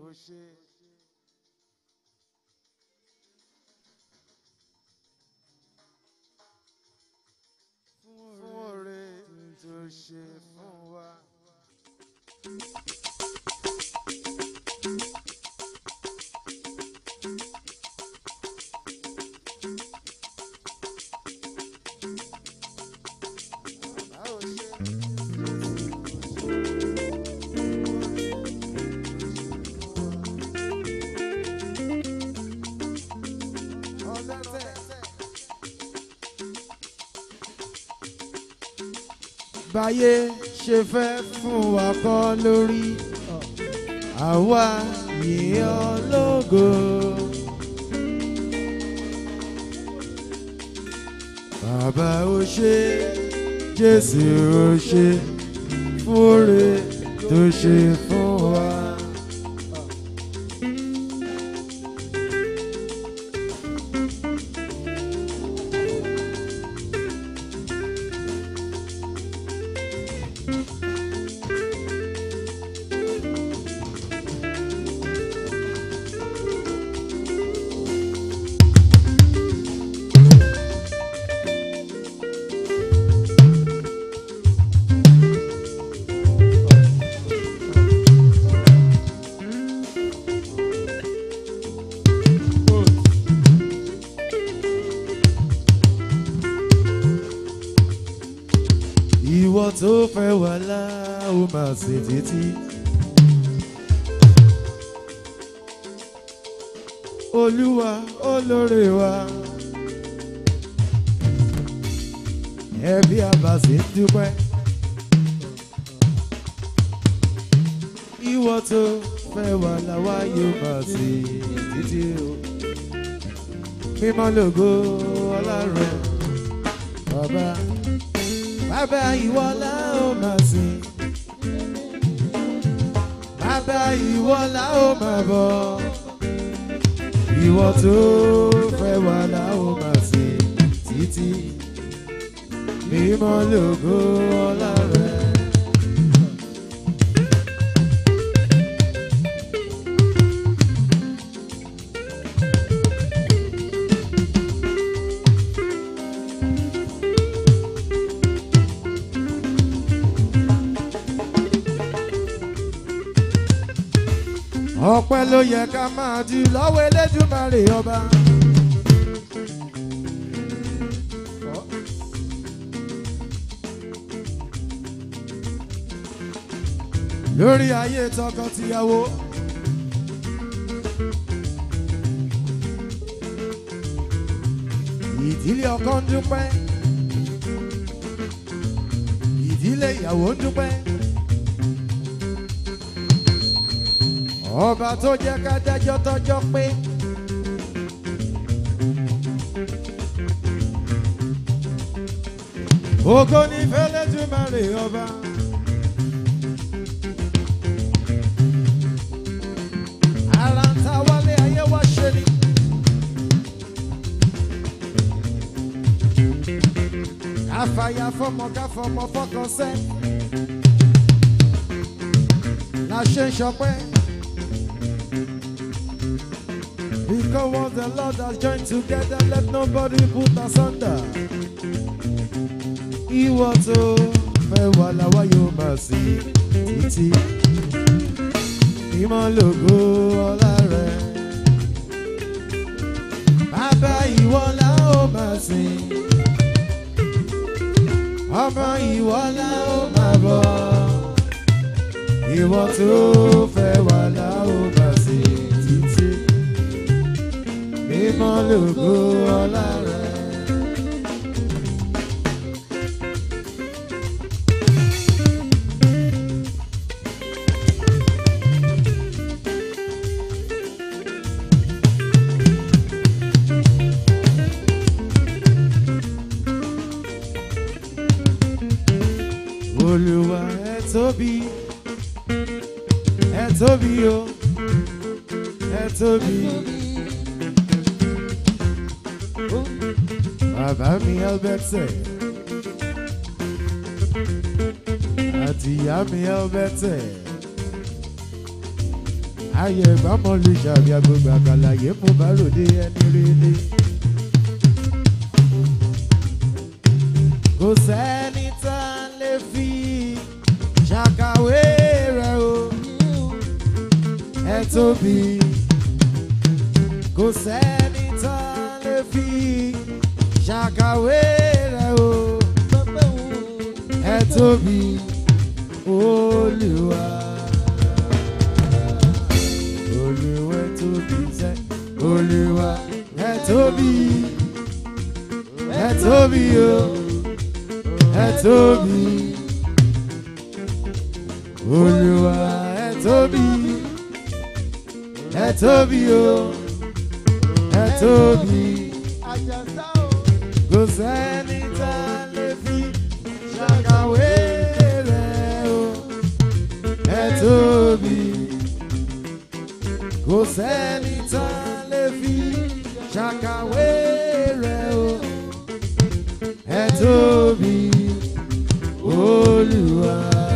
ṣe. fún oore tó ṣe fún wa. Bàbá ò ṣe. Ọlọ́tẹ̀. báyé ṣe fẹ́ fún wa kọ́ lórí àwa yìí ológo. bàbá ó ṣe jésù ó ṣe fúre tó ṣe fún wa. ìwọ tó fẹ́ wà láà ó máa ṣe títí. olúwa olóore wa ẹbí àbàṣe ń dúpẹ́. ìwọ tó fẹ́ wà láwa yóò máa ṣe títí o. mímọ́ lògo ọlọ́run bàbá bàbá ìwọ la ó máa sìn bàbá ìwọ la ó máa bọ̀ ìwọ tó fẹ́ wà la ó máa sìn títí mímọ́ lògo ọlá rẹ. ọpẹ́ ló yẹ ká máa di lọ́wọ́ elédùmarè ọba. lórí ayé tọkọtìyàwó. ìdílé ọkọ ń dúpẹ́ ìdílé ìyàwó ń dúpẹ́. ọba tó jẹ́ ká dájọ́ tọ́jọ́ pé. ògo ní fẹ́lẹ́dùmarè ọba. ara ń ta wálé ayé wá ṣe ni. káfàyà fọmọ káfọmọ fọkàn sẹ́. la ṣe ń ṣọpẹ́. Because what the Lord has joined together, let nobody put asunder. Ìwọ tó fẹ́ wà láwa yóò máa sí títí. Ìmọ̀ lògo ọlá rẹ̀. Bàbá ìwọ la ó máa sìn. Ọmọ ìwọ la ó máa bọ̀. Ìwọ tó fẹ́ wà la ó máa sìn títí mímọ́ lògo ọlá rẹ̀. Olúwa ẹ tóbi, ẹ tóbi o, ẹ tóbi. Bàbá mi Elbẹ́tẹ̀. Àti ìyá mi Elbẹ́tẹ̀. ayé ìbámu lè ṣàbí agbègbè àkàlàyé mo bá ròde ẹni rere. kò sẹ́ni tá a lè fi ṣàkàwé rẹ̀ o ẹ tóbi kò sẹ́ni tá a lè fi ṣàkàwé rẹ̀ o ẹ tóbi olùwà olùwà ẹ tóbi sẹ́ olùwà ẹ tóbi ẹ tóbi o ẹ tóbi olùwà ẹ tóbi ẹ tóbi o ẹ tóbi kò sẹ́ni tá a lè fi ṣàkàwé rẹ̀ o ẹ tóbi kò sẹ́ni tá a lè fi ṣàkàwé rẹ̀ o ẹ tóbi olùwà.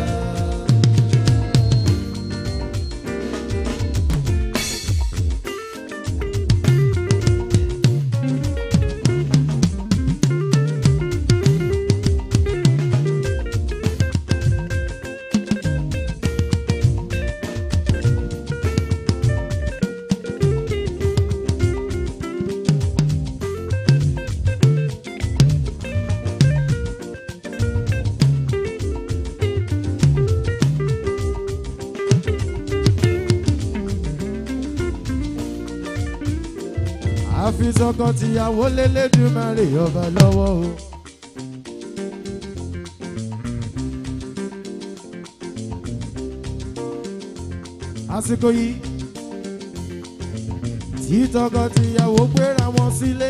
àfi tọkọ-tìyàwó lélẹ́dùmarè ọba lọ́wọ́ o. àsìkò yìí tí tọkọ-tìyàwó gbéra wọn sílé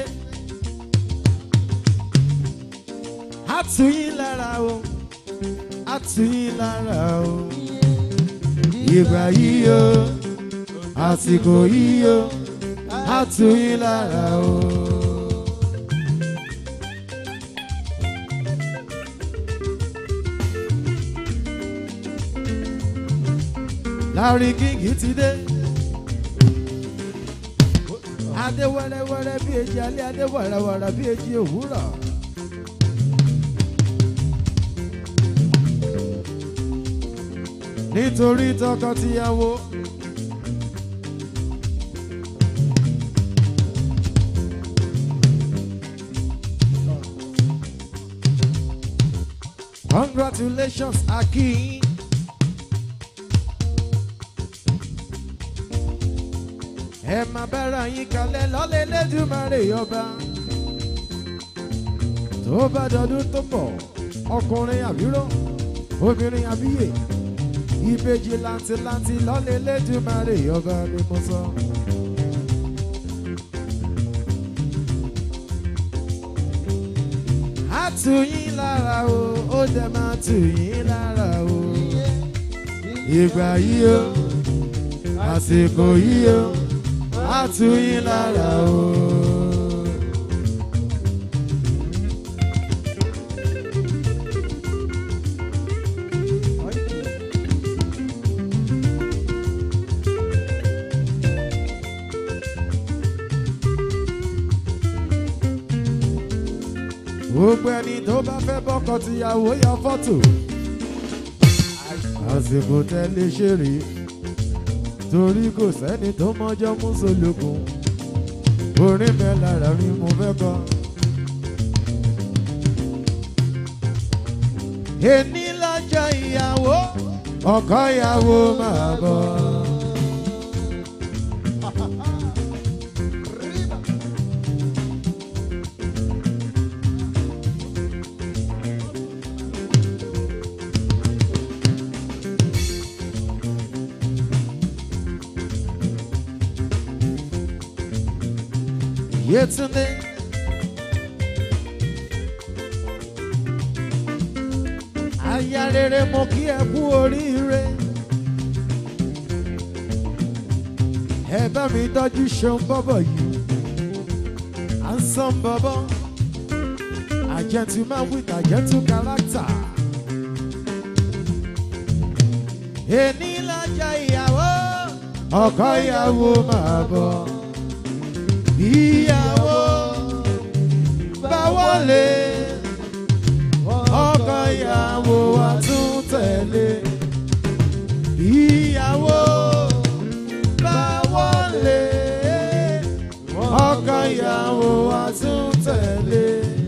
á tù yín lára o á tù yín lára o ìgbà yìí o àsìkò yìí o á tù yín lára o. Larry King ti dé. Adé wẹ́rẹ́wẹ́rẹ́ bí èjì alẹ́, adé wàràwàrà bí èjì òwúrọ̀. Nítorí tọkọ-tìyàwó. Congratulations, Akin. Ẹ máa bára yín kalẹ̀ lọ́lẹ̀ lẹ́dùnmáre ọba. Tó bá dọdún tó bọ̀, ọkùnrin àbíró, obìnrin àbíyè, ìbejì làǹtìlanti lọ́lẹ̀ lẹ́dùnmáre ọba ni mo sọ. Á tù yín lára o, ó dẹ̀ máa tù yín lára o. Ìgbà yìí o, àsìkò yìí o, á tù yín lára o. Gbogbo ẹni tó bá fẹ́ bọ́kọ tìyàwó ya fọ́tò. Àsìkò tẹ́lẹ̀ ṣe rí torí kò sẹ́ni tó mọ́jọ́ mú solókun. Orin bẹ́ẹ̀ lára rí mo fẹ́ kọ́. Èní lọ́jọ́ ìyàwó, ọkọ ìyàwó máa bọ̀. Yetunde. Aya rere mo kí ẹ kú oríire. Ẹ bá mi tọ́jú ṣeun bọ́bọ̀ yìí. À ń sàn bọ́bọ́. A gentleman with a gentle character. Èní lọ́jọ́ ìyàwó, ọkọ ìyàwó máa bọ̀ ìyàwó bá wọlé ọkọ ìyàwó wa tún tẹ̀lé ìyàwó bá wọlé ọkọ ìyàwó wa tún tẹ̀lé.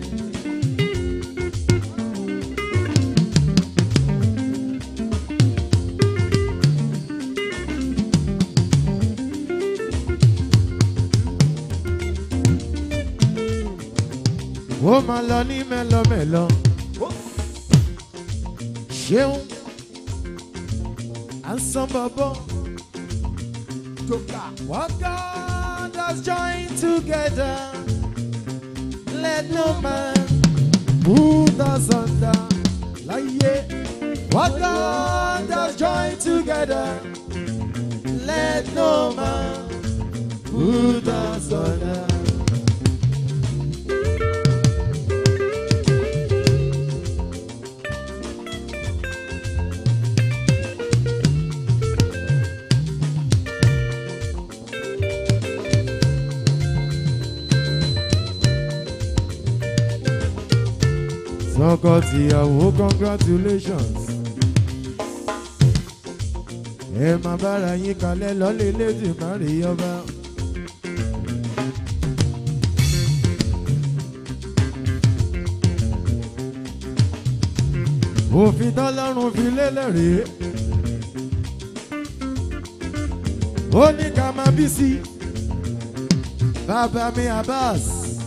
ó máa lọ ní mẹ́lọmẹ́lọ. ṣeun à ń san bọ̀bọ̀. What God has joined together, let no man put us under. Láyé. What God has joined together, let no man put us under. Sọkọ tìyàwó congratulations. Ẹ máa bára yín kalẹ̀ lọ́lé lédè má rí ọba. Òfin tọ́lọ́run fi lélẹ̀ rèé. Ó ní ká máa bí sí. Bàbá mi Abbas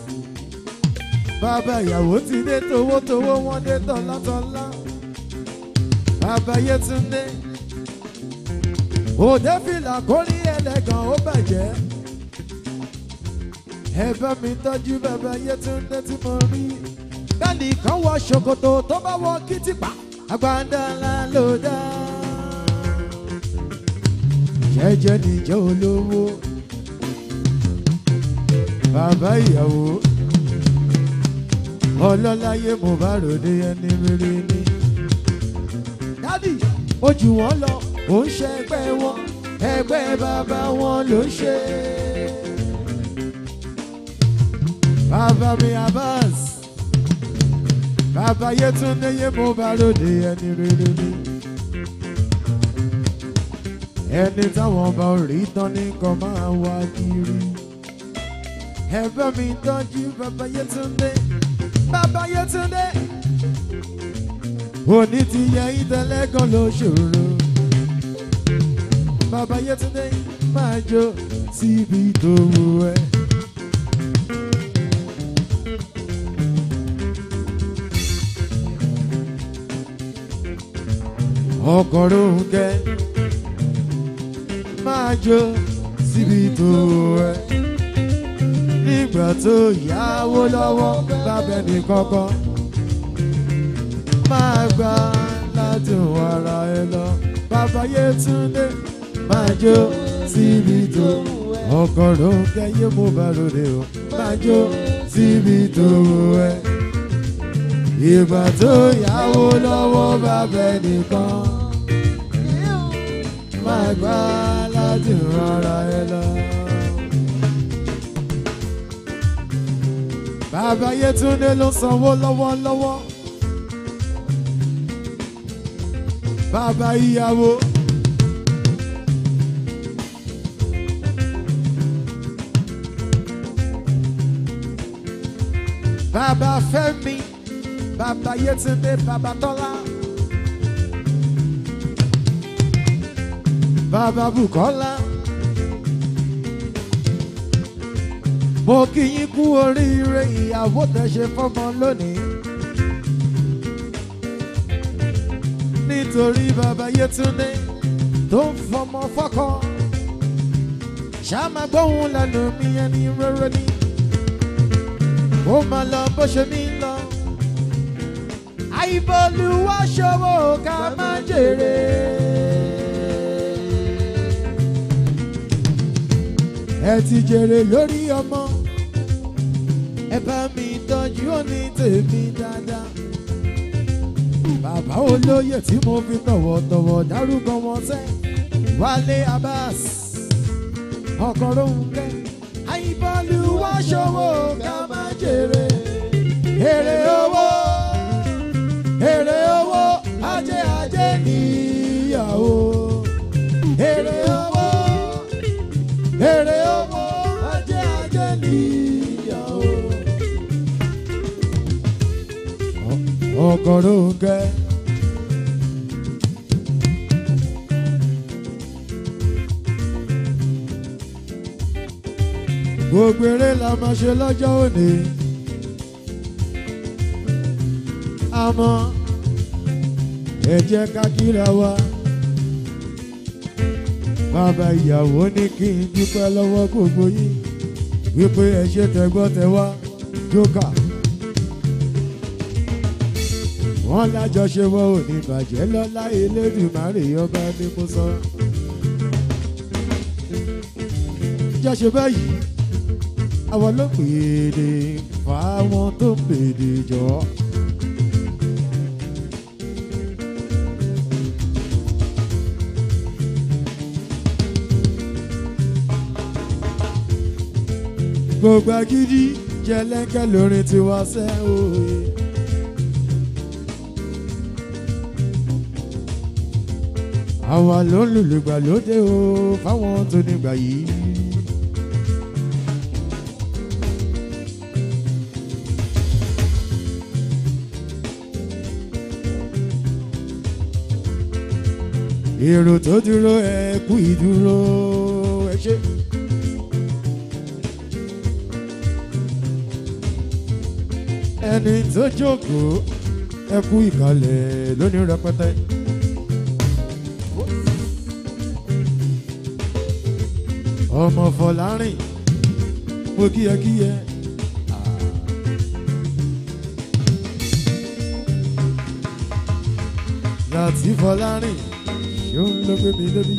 bàbá ìyàwó ti dé towótowó wọn dé tọ́látọ́lá bàbá Yétúndé òde fìlà kórí ẹlẹ́gàn ó bàjẹ́ ẹ bá mi tọ́jú bàbá Yétúndé tí mo rí bẹ́ẹ̀ni kan wọ ṣòkòtò tó bá wọ kìtìpá àgbàdá ńlá ló dá jẹ́jẹ́ níjẹ́ olówó bàbá ìyàwó ọlọ́láyé mo bá ròde ẹni rere ni. dádì ó jù wọ́n lọ ó ń ṣe ẹgbẹ́ wọn ẹgbẹ́ bàbá wọn ló ń ṣe. bàbá mi Abbas bàbá Yétúndé yé mo bá ròde ẹni rere ni. ẹni táwọn bá rí tán ní kan máa wá kiri. ẹ bá mi tọ́jú bàbá Yétúndé bàbá Yétúndé òní ti yẹ ìtẹ̀lẹ́gàn ló ṣòro bàbá Yétúndé máa jó síbi tó wù ẹ́. ọkọ̀ Rónkẹ́ máa jó síbi tó wù ẹ́ nígbà tó yáwó lọ́wọ́ bábẹ́ ní kọ́kọ́ máa gbà ládùn ara ẹ lọ bàbá Yétúndé máa jó síbi tó ọkọ̀ Rónkẹ́ yé mo bá ròde o máa jó síbi tó ẹ ìgbà tó yáwó lọ́wọ́ bábẹ́ nìkan máa gbà ládùn ara ẹ lọ. Bàbá Yétúndé ló sanwó lọ́wọ́lọ́wọ́. Bàbá ìyàwó. Bàbá Fẹ́mi. Bàbá Yétúndé. Bàbá Tọ́lá. Bàbá Bùkọ́lá. mo kí yín kú oríire ìyàwó tẹ́ ṣe fọ́mọ lónìí. nítorí bàbá Yétúndé tó ń fọmọ fọ́kọ ṣáàmà gbóhùn lẹ́nu mi ẹni rere ni ó máa lọ bó ṣe mí lọ. àìbọ̀lùwà ṣòwò ká má jèrè. ẹ ti jèrè lórí ọmọ ẹ bá mi tọ́jú òní tèmi dáadáa. bàbá olóyè tí mo fi tọ̀wọ̀tọ̀wọ̀ dárúkọ wọn sẹ́ Wálé Abbas ọkọ̀ rónkẹ́ àyíbọ́lù wá ṣòwò ká má jèrè èrè owó èrè owó ajé ajé níyàwó èrè owó èrè owó ajé ajé níyàwó. ọkọ̀ rónkẹ́. gbogbo eré la máa ṣe lọ́jọ́ òní. àmọ́ ẹ jẹ́ ká kíra wa. bàbá ìyàwó ní kí n dúpẹ́ lọ́wọ́ gbogbo yín wípé ẹ ṣe tẹ̀gbọ́tẹ̀wá jókà. wọ́n lájọṣe wọn ò ní bàjẹ́ lọ́lá Elédùmarè ọba ní mo sọ. jọ́ṣe báyìí àwọn ló pèdè fáwọn tó pèdè jọ. gbogbo agídí jẹlẹkẹ lórin tiwa sẹ òye. àwa ló ń lùlùgbà lóde o fáwọn tó nígbà yìí. èrò tó dúró ẹ kú ìdúró ẹ ṣe. ẹni tó jókòó ẹ kú ìkàlẹ̀ lónìí rẹpẹtẹ. ọmọ Fọlárìn mo kíyẹkíyẹ. láti Fọlárìn yóò ló gbé mi lórí.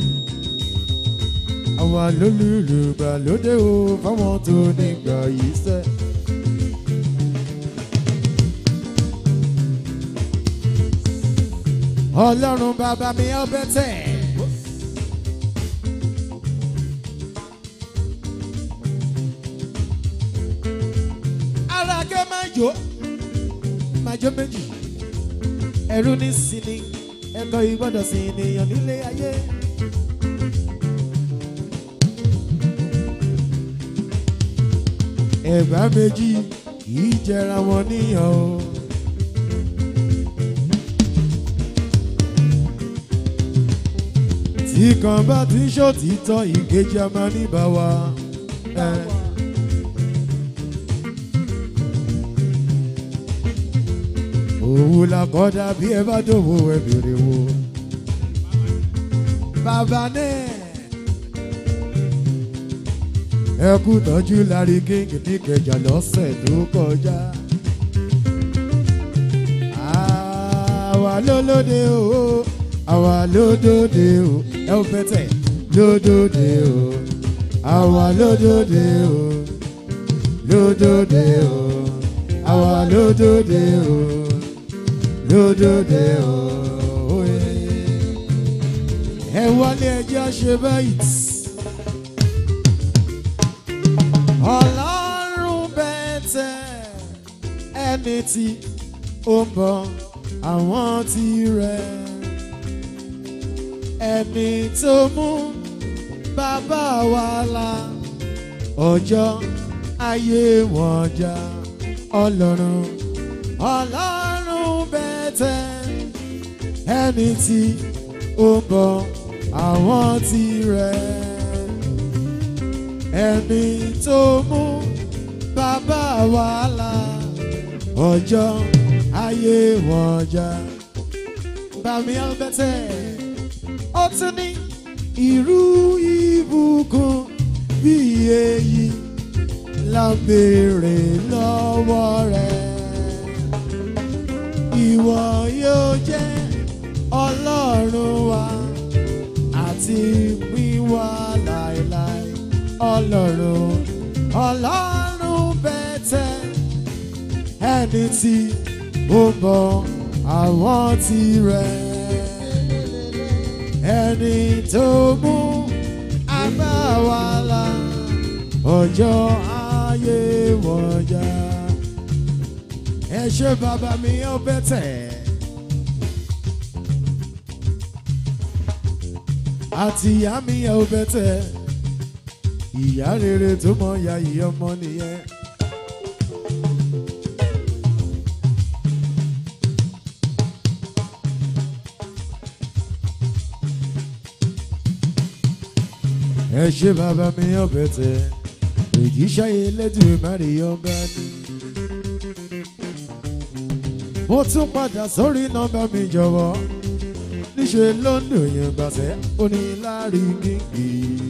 àwa lólùlùgbà lóde o fáwọn tó nígbà yìí sẹ́. ọlọ́run bàbá mi ọbẹ̀ tẹ̀. ara kẹ́ máa jó máa jó méjì ẹ̀rú ní sinmi ẹ̀kọ́ ìgbọ́dọ̀ sí ènìyàn nílé ayé. ẹ̀gbá méjì kì í jẹra wọn níyàn o. tí kan bá ti ń ṣòtítọ́ ìkejì a máa ní bá wa. Eh. òwú la kọ́ dàbí ẹ bá dòwò ẹ bèrè wo. bàbá náà ẹ kú tọ́jú lárí kíngì ní kẹjà lọ́sẹ̀ tó kọjá. àwa lólóde o àwa lódòde o ẹ ò bẹ́tẹ̀ lódòde o àwa lódòde o lódòde o àwa lódòde o lódòde òye. ẹ wálé ẹjẹ́ ṣe báyìí. ọlọ́run bẹ́tẹ̀ ẹni tí ó ń bọ̀ àwọn tirẹ̀. ẹni tó mú bàbá wa la ọjọ́ ayé wọn já ọlọ́run ọlọ́run bẹ́tẹ̀ ẹni tí ó ń bọ̀ àwọn tirẹ̀ ẹni tó mú bàbá wa là ọjọ́ ayé wọn já bàmí ọbẹ̀tẹ̀ ó tún ní irú ìbùkún bí èyí la béèrè lọ́wọ́ rẹ̀ ìwọ yóò jẹ́ ọlọ́run wa àti wíwá láéláé ọlọ́run ọlọ́run bẹ́tẹ̀ ẹni tí ó bọ̀ àwọn tirẹ̀ ẹni tó mú abáwálà ọjọ́ ayé wọ̀jà ẹ ṣe bàbá mi ó bẹ̀tẹ̀. àti ìyá mi ẹ ó bẹ̀tẹ̀ ìyá rere tó mọ ya ìyá ọmọ nìyẹn. ẹ ṣe bàbá mi ó bẹ̀tẹ̀ èjì ṣayé lẹ́dùn mẹ́rin ọba ni. mo tún padà sórí nọ́mbà mi jọ̀wọ́ níṣẹ́ ló ń dùn yẹn gbàṣẹ́ ó ní láàrin gígì.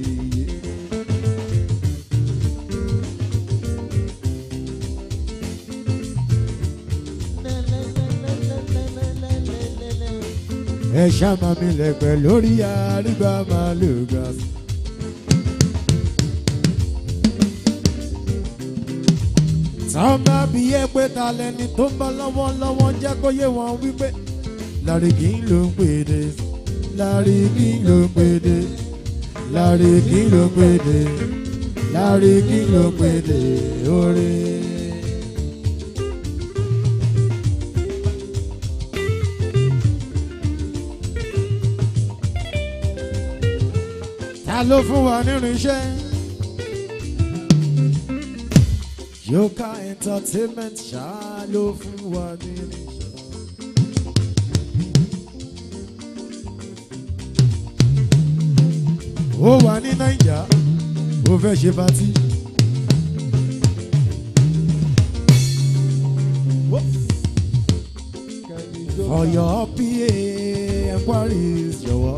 ẹ ṣàmà mi lẹ̀pẹ̀ lórí àrígbá màálù gbàṣẹ́. táwọn bá bí yẹ pé ta lẹni tó ń bá lọ́wọ́lọ́wọ́ jẹ́ kó yé wọn wípé Lárìkí ló ń pèdè Lárìkí ló ń pèdè Lárìkí ló ń pèdè Lárìkí ló ń pèdè oore. ta ló fún wa nínú iṣẹ́? Yoka entertainment ṣáá ló fún wa nínú iṣẹ́. ó wà ní naija ó fẹ́ ṣe patí. for your PA enquiries jọ̀wọ́.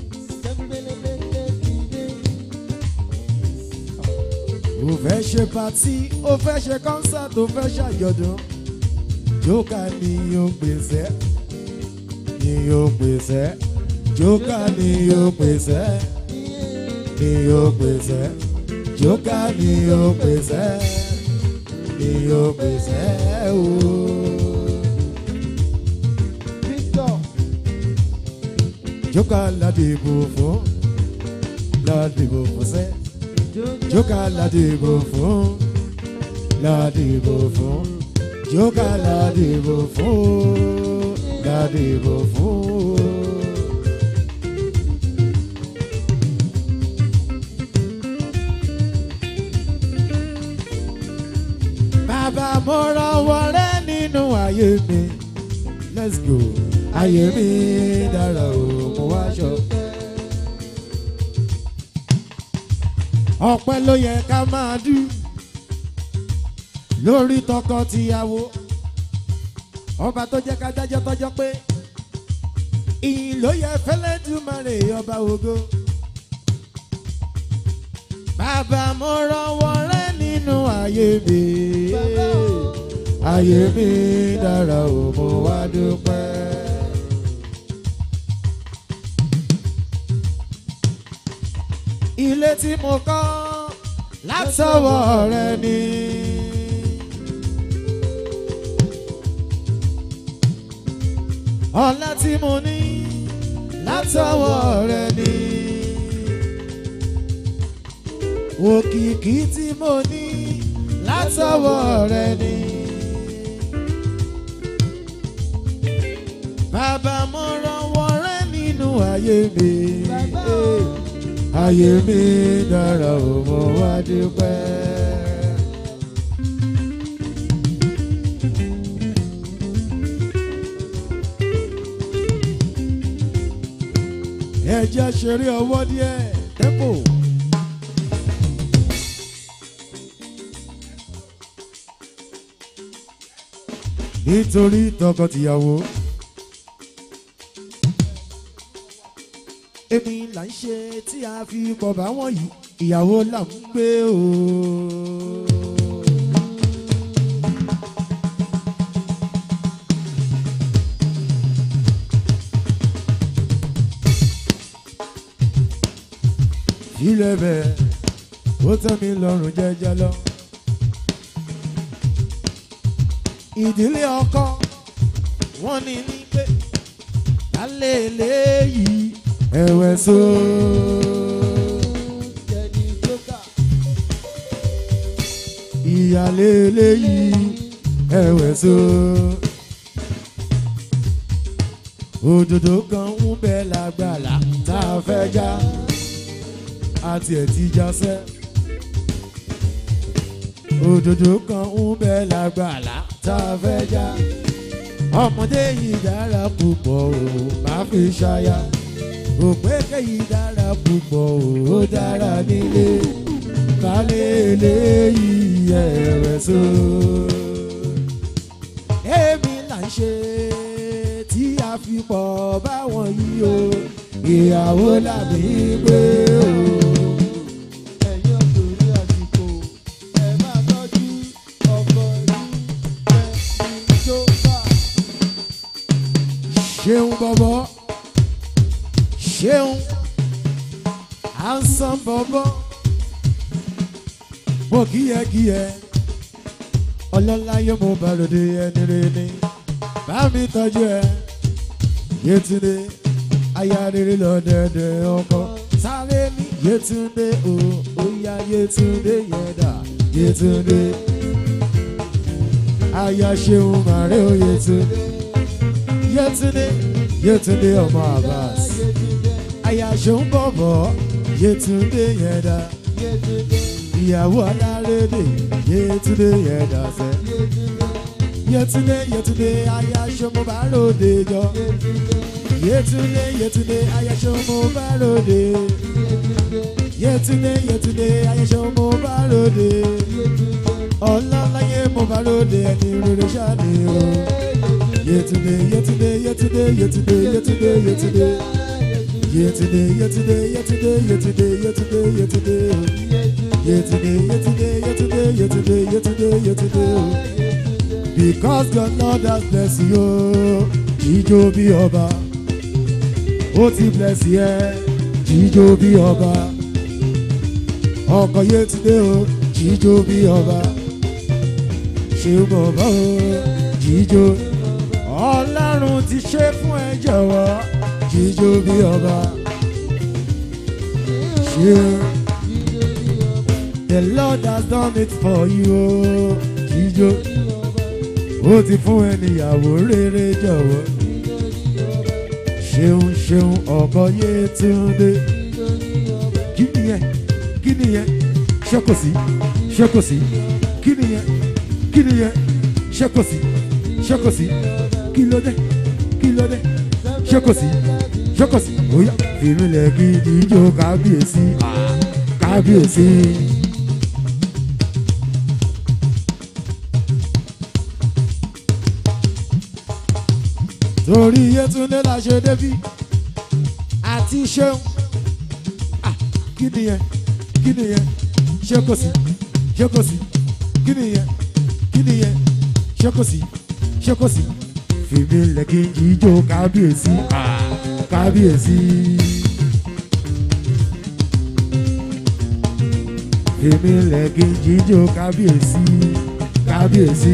ó fẹ́ ṣe patí ó fẹ́ ṣe concert ó fẹ́ ṣàjọ̀dún. jókà ni yóò pèsè ni yóò pèsè jókà ni yóò pèsè ni yóò pèsè jókà ni yóò pèsè ni yóò pèsè ooo. Victor Jókà ládìbò fún ládìbò fún sẹ́. Jókà ládìbò fún ládìbò fún. Jókà ládìbò fún ládìbò fún. Bàbá mo rọwọ́ rẹ nínú ayé mi. Let's go. Ayé mi dára o, mo wá ṣọpẹ́. Ọpẹ́ ló yẹ ká máa dú lórí tọkọ-tìyàwó. Ọba tó jẹ́ ká dájọ́ tọ́jọ́ pé ìyìn ló yẹ fẹ́lẹ́dùmarè ọba ògo. Bàbá mo rọwọ́ rẹ nínú ayé mi. Ayé mi dára o, mo wá dúpẹ́. Ilé tí mo kọ́ látọwọ́ rẹ ni. Ọlá tí mo ní látọwọ́ rẹ ni. Òkìkí tí mo ní látọwọ́ rẹ ni. Bàbá mo rọwọ́ rẹ nínú ayé mi. Bàbá o. Ayé mi dára o, mo wá dúpẹ́. Ẹ jẹ́ ṣeré ọwọ́ díẹ̀, tempo. Nítorí tọkọ-tìyàwó. èmi là ń ṣe tí a fi pọ̀ bá wọ́n yìí ìyàwó là ń gbé o. ilé bẹ́ẹ̀ ó tẹ́ mi lọ́rùn jẹ́jẹ́ lọ. ìdílé ọkọ wọ́n ní ní pé kálẹ̀ léyìí ẹ̀wẹ̀ so. Jenny Joker ìyàlé eléyìí ẹ̀wẹ̀ so. òdòdó kan ń bẹ lágbàlá tá a fẹ́ já àti ẹ̀ ti já sẹ́. òdòdó kan ń bẹ lágbàlá tá a fẹ́ já ọmọdé yìí dára púpọ̀ o máa fi ṣaya òpèké yìí dára púpọ̀ o ó dára nílé kálẹ̀ eléyìí ẹ̀rẹ̀ so. èmi là ń ṣe tí a fi pọ̀ báwọn yìí o ìyàwó làbí gbé o. ẹ̀yin ọkùnrin àsìkò ẹ máa tọ́jú ọkọ yín ẹ tó bá. ṣeun bọ̀bọ̀ ṣeun handsome bọ̀bọ̀ mo kíyẹkíyẹ ọlọ́láyé mo bá lòdì ẹni rẹ ni bá mi tọ́jú ẹ yétúndé aya rere lọ́dẹ̀dẹ̀ ọkọ sáré ní yétúndé o ó yá yétúndé yẹn dà yétúndé aya ṣeun màrẹ́ o yétúndé yétúndé yétúndé ọmọ abbas aya ṣeun bọ̀bọ̀ yétúndé yẹn dà ìyàwó alárédè yétúndé yẹn dà sẹ́ yétúndé yétúndé aya ṣeun mo bá ròde jọ yétúndé yétúndé aya ṣeun mo bá ròde yétúndé yétúndé aya ṣeun mo bá ròde ọlọ́láyé mo bá ròde ẹni rere ṣáà ni o. Yetunde, yetunde, yetunde, yetunde, yetunde, yetunde. Yetunde, yetunde, yetunde, yetunde, yetunde, yetunde. Yetunde, yetunde, yetunde, yetunde, yetunde, yetunde. Because God Lord has blessed you, jíjó bí ọba. Ó ti bless yẹ, jíjó bí ọba. Ọkọ̀ Yetunde o, jíjó bí ọba. Ṣé o mọ̀ bá o, jíjó ọlọ́run ti ṣe fún ẹ jọ̀wọ́ jíjó bí ọba ṣe the lord has done it for you o jíjó ó ti fún ẹ níyàwó rere jọ̀wọ́ ṣeun ṣeun ọkọ Yétúndé kí nìyẹn kí nìyẹn ṣé kò sí ṣé kò sí kí nìyẹn kí nìyẹn ṣé kò sí ṣé kò sí kí ló dé kí ló dé ṣé kò sí ṣé kò sí bóyá fìrìlẹ̀ kí ìjó kábíyèsí ah, kábíyèsí. torí Yétúndé la ṣe débí àti ṣeun Ah, kí nìyẹn kí nìyẹn ṣé kò sí ṣé kò sí kí nìyẹn kí nìyẹn ṣé kò sí ṣé kò sí fèmí lẹ́kí ijó kábíyèsí ah, kábíyèsí. fèmí lẹ́kí ijó kábíyèsí kábíyèsí.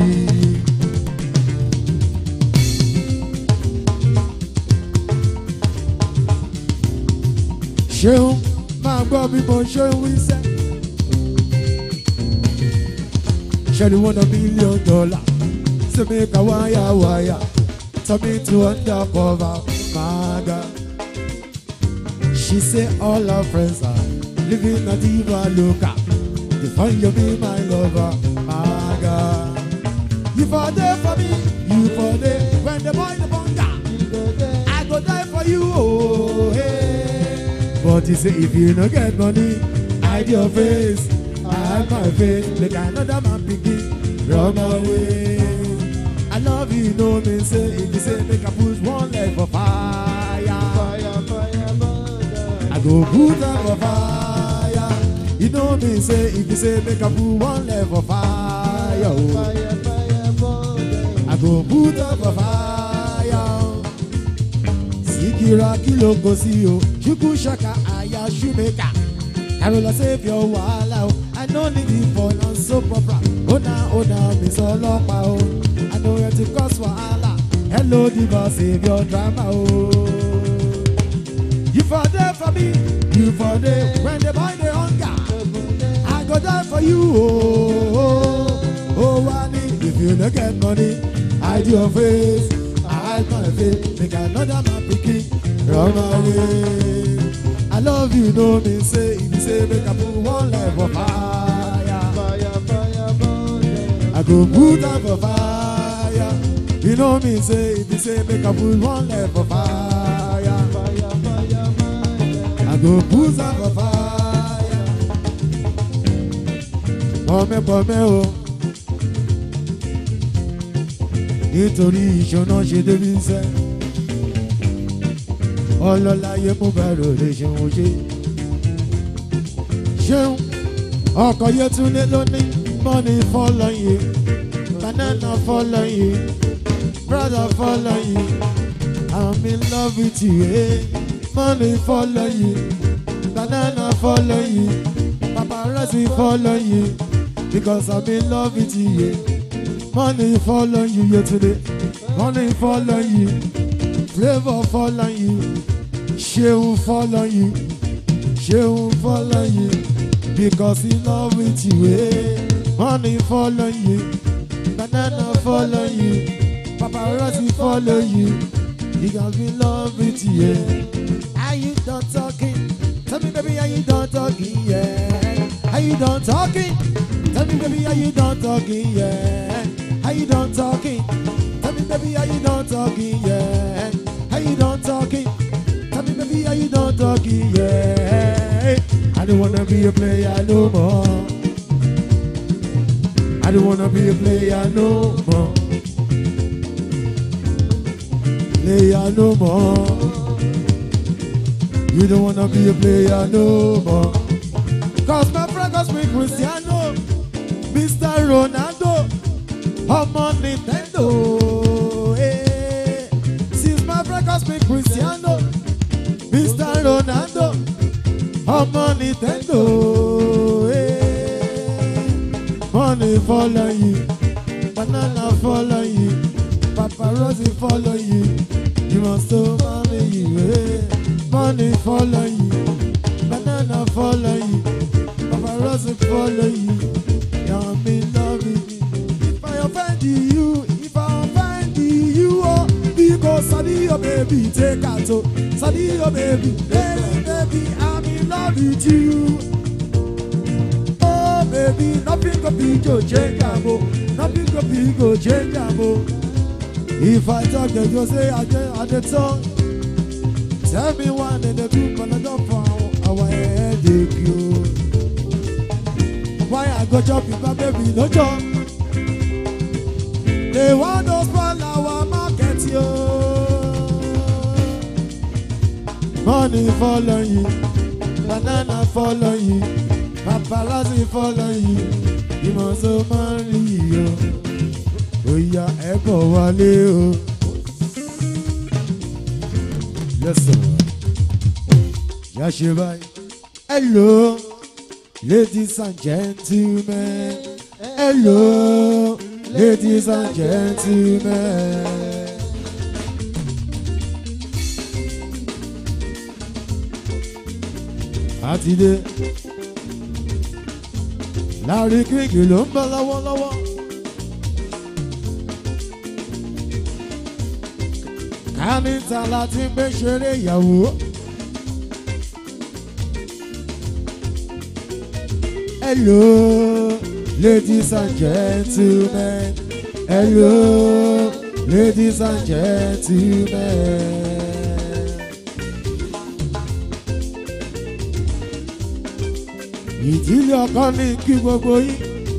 ṣeun máa gbọ́ bí mo ṣe ń wí sẹ́. ṣe ni one million dollar say make a wire wire tell me to undercover maga. She say all her friends are living a diva loca. They find you be my lover, maga. You for there for me, you for there when the boy the bunga. I go die for you, oh hey. But you say if you no get money, hide your face, hide my face, like another man begin run away. I love you, no me say if you say make I put one leg for fire. Fire, fire, murder. I go put them for fire. You know me say if you say make I put one leg for fire. oh. Fire, fire, murder. I go put them for fire. Sikira kilo go see you. Shuku shaka aya shumeka. Carola save your wahala. oh. I no need it for non so proper. Oh na oh na me so lopa oh. I know where to cause wahala. Hello diva save your drama oh. You for there for me, you for there when the boy the hunger. I go die for you oh. you no get money, hide your face. I hide my face, make another man pikin run away. I love you, no mean say, if you say make I put one life for fire. Fire, fire, burn them. I go put am for fire. You know me say if you say make I put one leg for fire. Fire, fire, burn them. I go put am for fire. Pọ̀mẹ́ pọ̀mẹ́ o. Nítorí ìṣúná ṣe débi iṣẹ́. Ọlọ́láyé mú bẹ̀rù lè ṣeun ṣe. Ṣeun ọkọ̀ Yétúndé ló ní money follow you. Banana follow you. Brother follow you. I'm in love with you. Eh? Money follow you. Banana follow you. Paparazzi follow you. Because I'm in love with you. Yeah. Money follow you yeah, today. Money follow you. Flavor follow you. Shehu follow you. Shehu follow you. Because in love with you. Eh? Money follow you. Banana follow you. Paparazzi follow you. He got me in love with you. Yeah. Are you done talking? Tell me, baby, are you done talking? Yeah. Are you done talking? Tell me, baby, are you done talking? Yeah. Are you done talking? Tell me, baby, are you done talking? Yeah. Are you done talking? Tell me, baby, are you done talking? Yeah. I don't wanna be a player no more. I don't wanna be a player no more. Player no more. You don't wanna be a player no more. Cause my friend calls me Cristiano, Mr. Ronaldo, ọmọ Nintendo. eh. Since my friend calls me Cristiano, Mr. Ronaldo, ọmọ Nintendo. eh. Money follow you, banana follow you, paparazzi follow you. You must so money you, eh. Money follow you, banana follow you, paparazzi follow you. You're me loving you. If I offend you, if I offend you, oh, because Sadio baby take out, oh, Sadio baby, baby, baby, I'm in love with you. Oh baby, nothing go be go change am o, nothing go be go change am o. If I talk, they go say I dey I dey talk. Tell me one day the group and I don't for our headache yo. Why I go chop if my baby no chop? They want to spoil our market yo. Money follow you, banana follow you, paparazzi follow you, ìmọ̀ so máa ń rí yìí o. Oya ẹ bọ̀ wálé o. Yes sir. Yà ṣe báyìí. Hello, ladies and gentlemen. Hello, ladies and gentlemen. Àtidé. Láàrin kíngì ló ń bọ̀ lọ́wọ́lọ́wọ́. Kánítà láti gbé ṣeré ìyàwó. Hello, ladies and gentlemen. Hello, ladies and gentlemen. Ìdílé ọkọ ní kí gbogbo yín.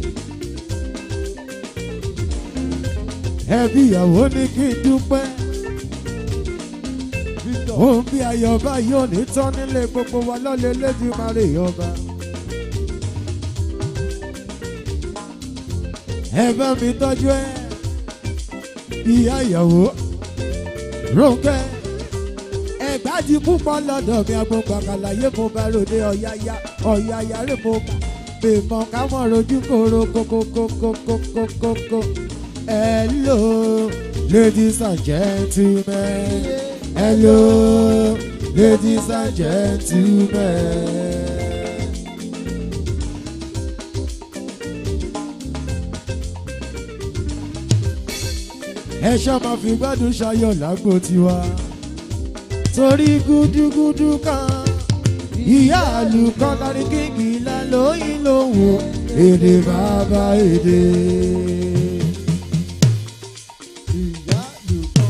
Ẹbí ìyàwó ní kí n dúpẹ́. Òun bí ayọ̀bá yóò ní tán nílé gbogbo wa lọ́lẹ̀ lẹ́dí máa rè ọba. Ẹ bá mi tọ́jú ẹ. Ìyá ìyàwó. Rónkẹ́. Ẹ̀gbájì púpọ̀ lọ́dọ̀ mi agbóngbàkàlàyé mo bá ròde ọ̀yáyá ọ̀yáyá rè mo bá. Bèèmọ̀ káwọn rojú kóró kókókókókókókó. Hello, ladies and gentlemen. Hello, ladies and gentlemen. ẹ ṣá máa fi gbádùn ṣayọ̀ lágbo tiwa torí gúdúgúdú kan ìyá àlùkọ́ lárí kíkì lálóyìn lòun èdè bàbá èdè. ìyá lùkọ́.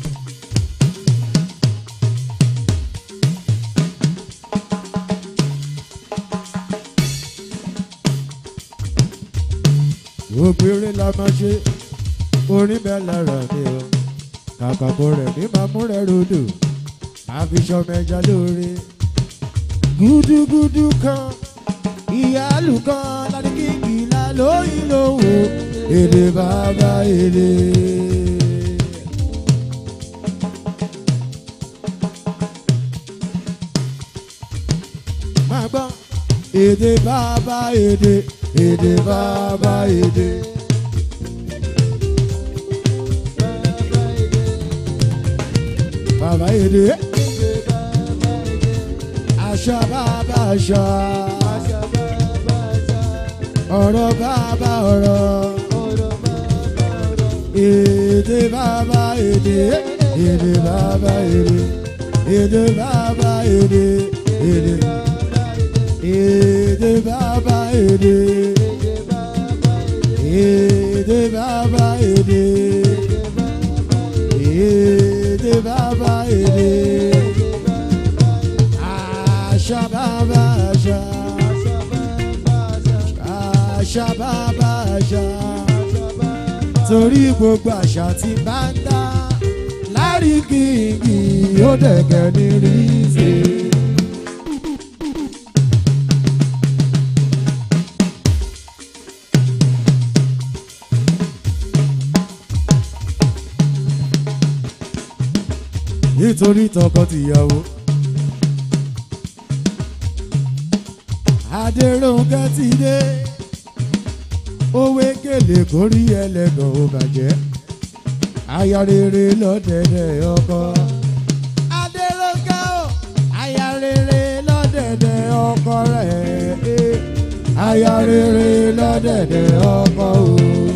ògbéré la máa ṣe orin bẹ́ẹ̀ lára mi o kàkà kó rẹ̀ ní máa mú rẹ̀ rodò àfi sọmọ ẹja lóore. gúdúgúdú kan ìyáàlú kan láti kíkì la lóyún lówó èdè bàbá èdè. máa gbọ́ èdè bàbá èdè èdè bàbá èdè. bàbá èdè àṣà bàbá àṣà ọ̀rọ̀ bàbá ọ̀rọ̀ èdè bàbá èdè èdè bàbá èdè èdè bàbá èdè èdè èdè bàbá èdè èdè bàbá èdè èdè bàbá èdè àṣà bàbá àṣà àṣà bàbá àṣà torí gbogbo àṣà tí bá ń dá láríkìkì ó dẹ̀gẹ̀ ní rí ṣe. nítorí tọkọ-tìyàwó. Adéròǹkẹ́ ti dé owó kèlè kórí ẹlẹ́gàn ò bàjẹ́ aya rere lọ́dẹ̀dẹ̀ ọkọ. Adéròǹkẹ́ o aya rere lọ́dẹ̀dẹ̀ ọkọ rẹ̀ aya rere lọ́dẹ̀dẹ̀ ọkọ o.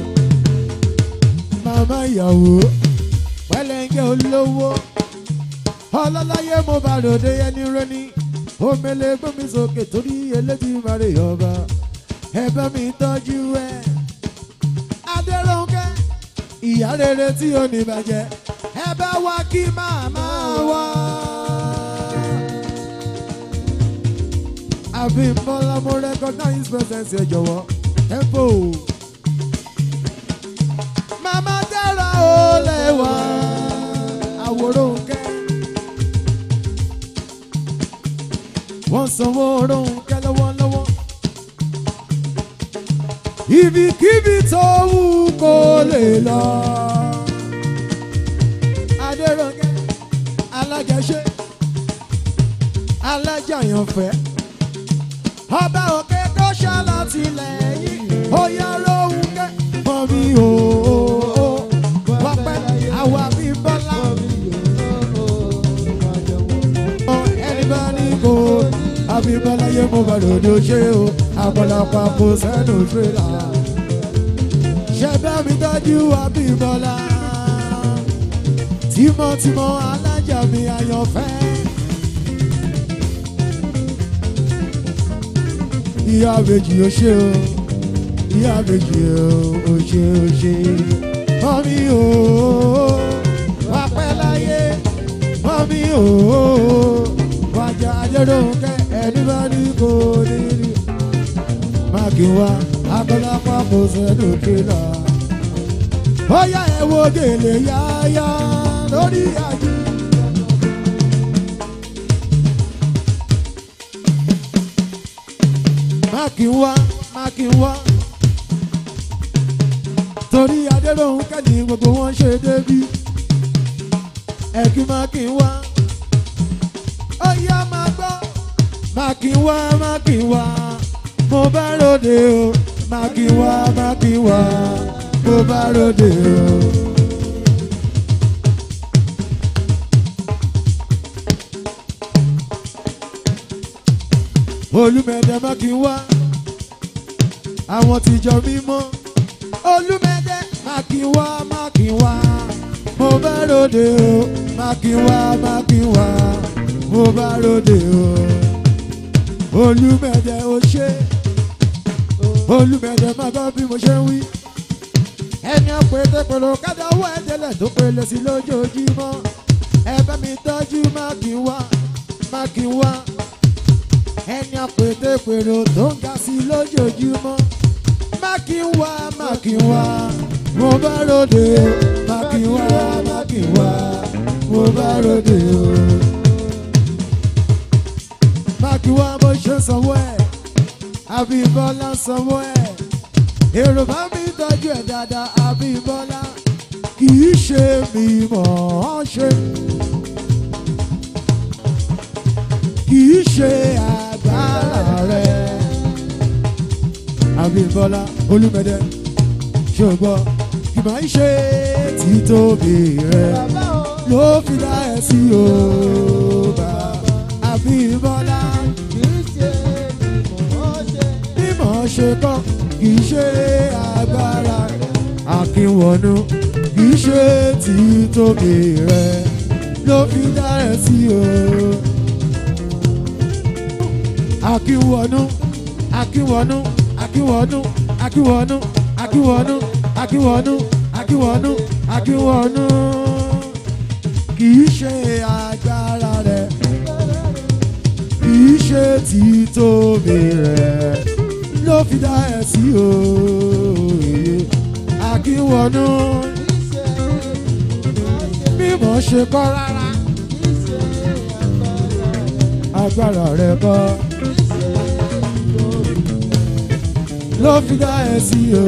Màmá ìyàwó pẹ́lẹ́ńgẹ́ olówó ọlọ́láyé mo bá ròde ẹni rẹ́ni omele gbómi sókè torí eléjì mare ọba ẹ bá mi tọ́jú ẹ. adéròǹkẹ́ ìyá rere tí ó ní bàjẹ́ ẹ bá wá kí màmá wá. àfi mọ́lá mo recognize presence ẹ jọ̀wọ́ tempo. màmá dára ó lẹ́wà àwòrán kẹ́. wọ́n sanwó Rónkẹ́ lọ́wọ́lọ́wọ́. ibikíbi tó wù kó lè lọ. Adérónkẹ́ alájẹṣe alájàyànfẹ́ ọba òkè tó ṣàlàtìlẹ́yìn oyè Rónkẹ́ mọ̀ mi ò wọ́n pẹ́ àwa bí bọ́lá ẹni bá ní kó abibalaye mo bá lòdò ṣe o àpọ̀lọpọ̀ kò sẹ́nu tírélà ṣẹ̀dá mi dájú abíbọ́lá tímọ́tímọ́ alájà mi àyànfẹ́. ìyá àbèjì ó ṣe o ìyá àbèjì ó ṣe ó ṣe mọ́mí o wà pẹ́ láyé mọ́mí o wájà Adérónkẹ́ ẹni bá ní kò ní rí mákìwá akọ́lápá kò sẹ́nu tírélà ó yá ẹ wo gèlè yáyá lórí àjò. mákìwá mákìwá torí Adérónkẹ́ ní gbogbo wọn ṣe débí ẹ̀kí mákìwá ó yá máa gbọ́ mákìwá mákìwá mo bá ròde o mákìwá mákìwá mo bá ròde o. olùmẹ̀dẹ̀ mákìwá àwọn tìjọ mímọ́ olùmẹ̀dẹ̀ mákìwá mákìwá mo bá ròde o mákínwá mákínwá mo bá ròde o olùmẹ̀dẹ̀ o ṣe olùmẹ̀dẹ̀ má gbọ́ bí mo ṣe ń wí ẹni ọ̀pẹ̀tẹ̀ pẹ̀lú kádàwọ́ ẹ̀jẹ̀lẹ̀ tó pẹ̀lẹ̀ sí lójoojúmọ́ ẹ bá mi tọ́jú mákínwá mákínwá ẹni ọ̀pẹ̀tẹ̀ pẹ̀lú tó ń ga sí lójoojúmọ́ mákínwá mákínwá mo bá ròde o mákínwá mákínwá mo bá ròde o mákínwá bó ṣe sanwó ẹ̀ àbíbọ́lá sanwó ẹ̀ èrò bá mi tọ́jú ẹ̀ dáadáa àbíbọ́lá kì í ṣe mi mọ̀ ọ́ ṣe kì í ṣe agbára rẹ̀ àbíbọ́lá olúmẹdẹ ṣùgbọ́n kì máa ń ṣe títóbi rẹ̀ Bàbá o. ló fi dá ẹ sí o bá àbíbọ́lá Kì í ṣe ìmọ̀ ṣe. mímọ̀ ṣe kọ́ kì í ṣe agbára rẹ̀ àkínwọ̀nù kì í ṣe títóbi rẹ̀ ló fi dá ẹ sí o. Akínwọ̀nù Akínwọ̀nù Akínwọ̀nù Akínwọ̀nù Akínwọ̀nù Akínwọ̀nù Akínwọ̀nù Akínwọ̀nù kì í ṣe agbára rẹ̀ kì í ṣe títóbi rẹ̀ ló fi dá ẹ sí òye Akínwọ̀nù Kì í ṣe ìmọ̀ ṣe. mímọ̀ ṣe kọ́ rárá Kì í ṣe agbára agbára rẹ̀. rẹ̀ kọ́ Kì í ṣe ìtòbí. ló fi dá ẹ sí o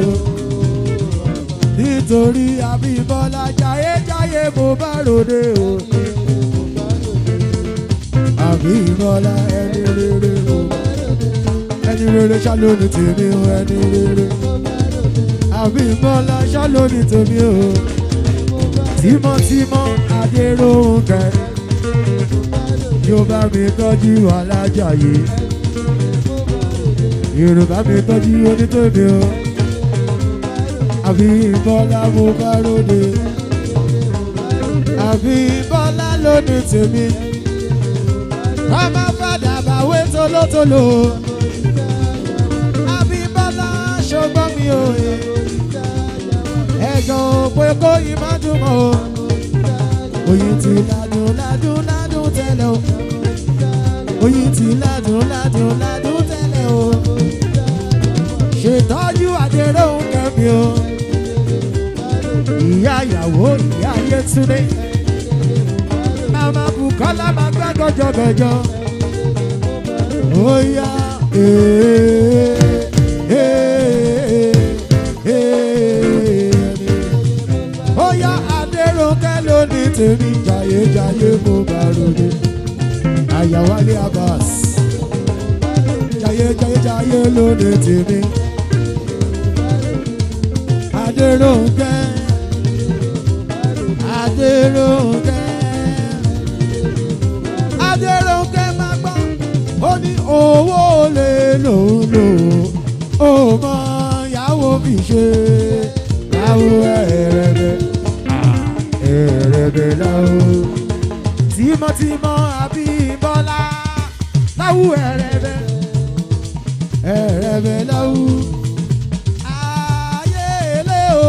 nítorí Abímbọ́lá jayéjayé mo bá ròde o Abímbọ́lá ẹni rere o ẹni rere ṣá ló ní tèmi o ẹni rere Abímbọ́lá ṣá ló ní tèmi o tímọ́tímọ́ Adéròǹkẹ́ yóò bá mi tọ́jú Alájàyé yorùbá mi tọ́jú onítòde o Abímbọ́lá mo bá ròde Abímbọ́lá ló ní tèmi ọmọ fàdà bàwé tolótoló Abímbọ́lá ṣọgbọ́n mi ò yẹ ẹ̀gàn pé kó yìí má dùn mọ́ o oyin ti ládùn ládùn ládùn tẹ́lẹ̀ o oyin ti ládùn ládùn ládùn tẹ́lẹ̀ o ṣètọ́jú àdéhùn kẹ́mi o ìyá ìyàwó ìyá Yétúndé màmá Bùkọ́lá máa gbá gọjọgọjọ ó yá ee ee ee ó yá Adéròǹkẹ́ ló ní tèmi jayéjayé mo bá ròde àyàwálé Abbas jayéjayéjayé ló ní tèmi Adéròǹkẹ́ Adéròǹkẹ́ Adéròǹkẹ́ máa gbọ́ ó ní owó lè lòun lò ó mọ ìyàwó fi ṣe láwo ẹ̀rẹ̀bẹ̀ ẹ̀rẹ̀bẹ̀ láwo tímọ́tímọ́ Abímbọ́lá láwo ẹ̀rẹ̀bẹ̀ ẹ̀rẹ̀bẹ̀ láwo ayé ilé o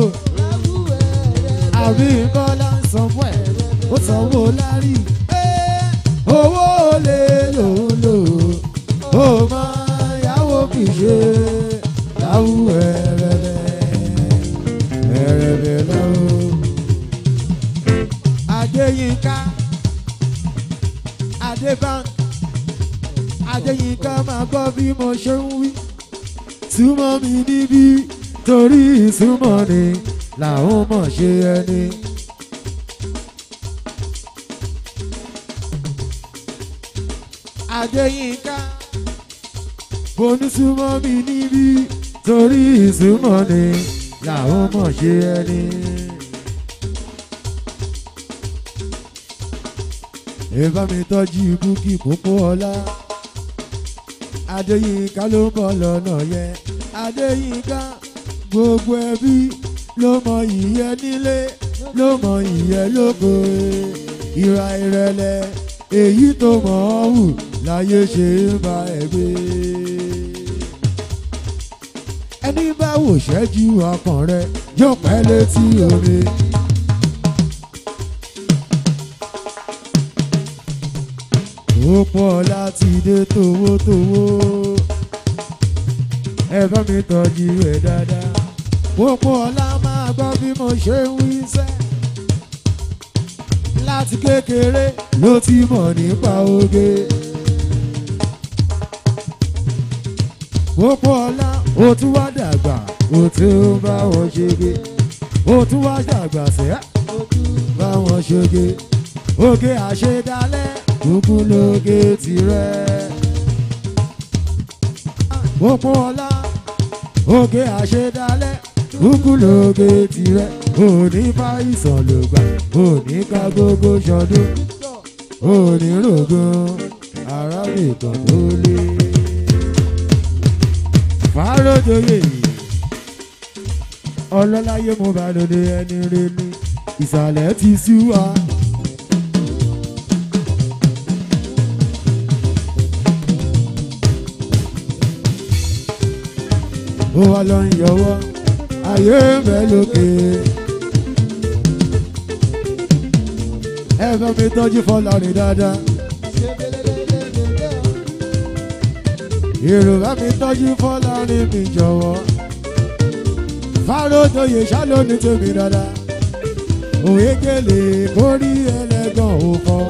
Abímbọ́lá ń sanwó ẹ̀ ó sanwó lárí ẹ̀, owó lè lòun lò ó mọ ìyàwó fi ṣe láwo ẹ̀rẹ̀bẹ̀ ẹ̀rẹ̀bẹ̀ láwo. Adéyínká Adébánk Adéyínká máa gbọ́ bí mo ṣe ń wí súnmọ́ mi níbí torí ìsúnmọ́ ni làwọn mọ̀ ṣe ẹni. Adéyínká bonúsúnmọ́ mi níbí torí ìsúnmọ́ ni làwọn mọ̀ ṣe ẹni. Ìbá mi tọ́jú búkì pópó ọlá. Adéyínká ló ń bọ̀ lọ́nà yẹn. Adéyínká gbogbo ẹbí ló mọ ìyẹn nílé ló mọ ìyẹn lóko ìwà ìrẹ̀lẹ̀ èyí tó mọ̀ ọ́ wù láyé ṣe ń ba ẹ̀ gbé. ẹni bá wò ṣẹ́jú ọkàn rẹ yóò pẹ́ létí omi. ó pọ̀ láti dé towótowó ẹ bá mi tọ́jú ẹ̀ dáadáa. Pópó ọlá máa gbọ́ bí mo ṣe ń wí sẹ́. Láti kékeré ló ti mọ̀ nípa oge. Pópó ọlá ó tún wá dàgbà ó tún bá wọn ṣege. Ó tún wá dàgbà sẹ́ bá wọn ṣoge. Oge àṣedálẹ̀ kúkú lóge tirẹ̀. Pópó ọlá oge àṣedálẹ̀ kúkú lóge tirẹ̀ òní fàìsàn ló gbà òní ká gbogbo ṣọdún òní rògùn arábìkan tó lé. fàárọ̀jòyè ọlọ́láyé mo bá lòdì ẹni rẹ ní ìsàlẹ̀ ti sú wa. ó wá lọ ń yọwọ́ ayé ń bẹ lókè. ẹ bá mi tọ́jú fọlọ́rin dáadáa. èrò bá mi tọ́jú fọlọ́rin mi jọ̀wọ́. fárójoyè ṣálóní tèmi dáadáa. òwe gèlè kórí ẹlẹ́gàn ò fọ́.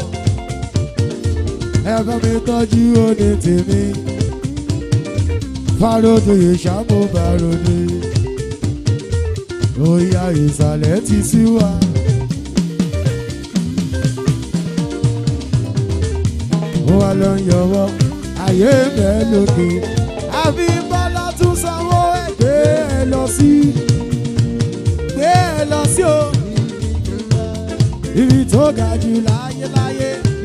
ẹ bá mi tọ́jú òní tèmi. fárójoyè ṣàmúbàròdé òyà ìsàlẹ̀ ti sí wa. ó wá lọ ń yọwọ́ ayé bẹ́ẹ̀ lókè. àfi bọ́lá tún sanwó ẹ̀ gbé ẹ lọ sí gbé ẹ lọ sí o. ibi tó ga jù láyé láyé.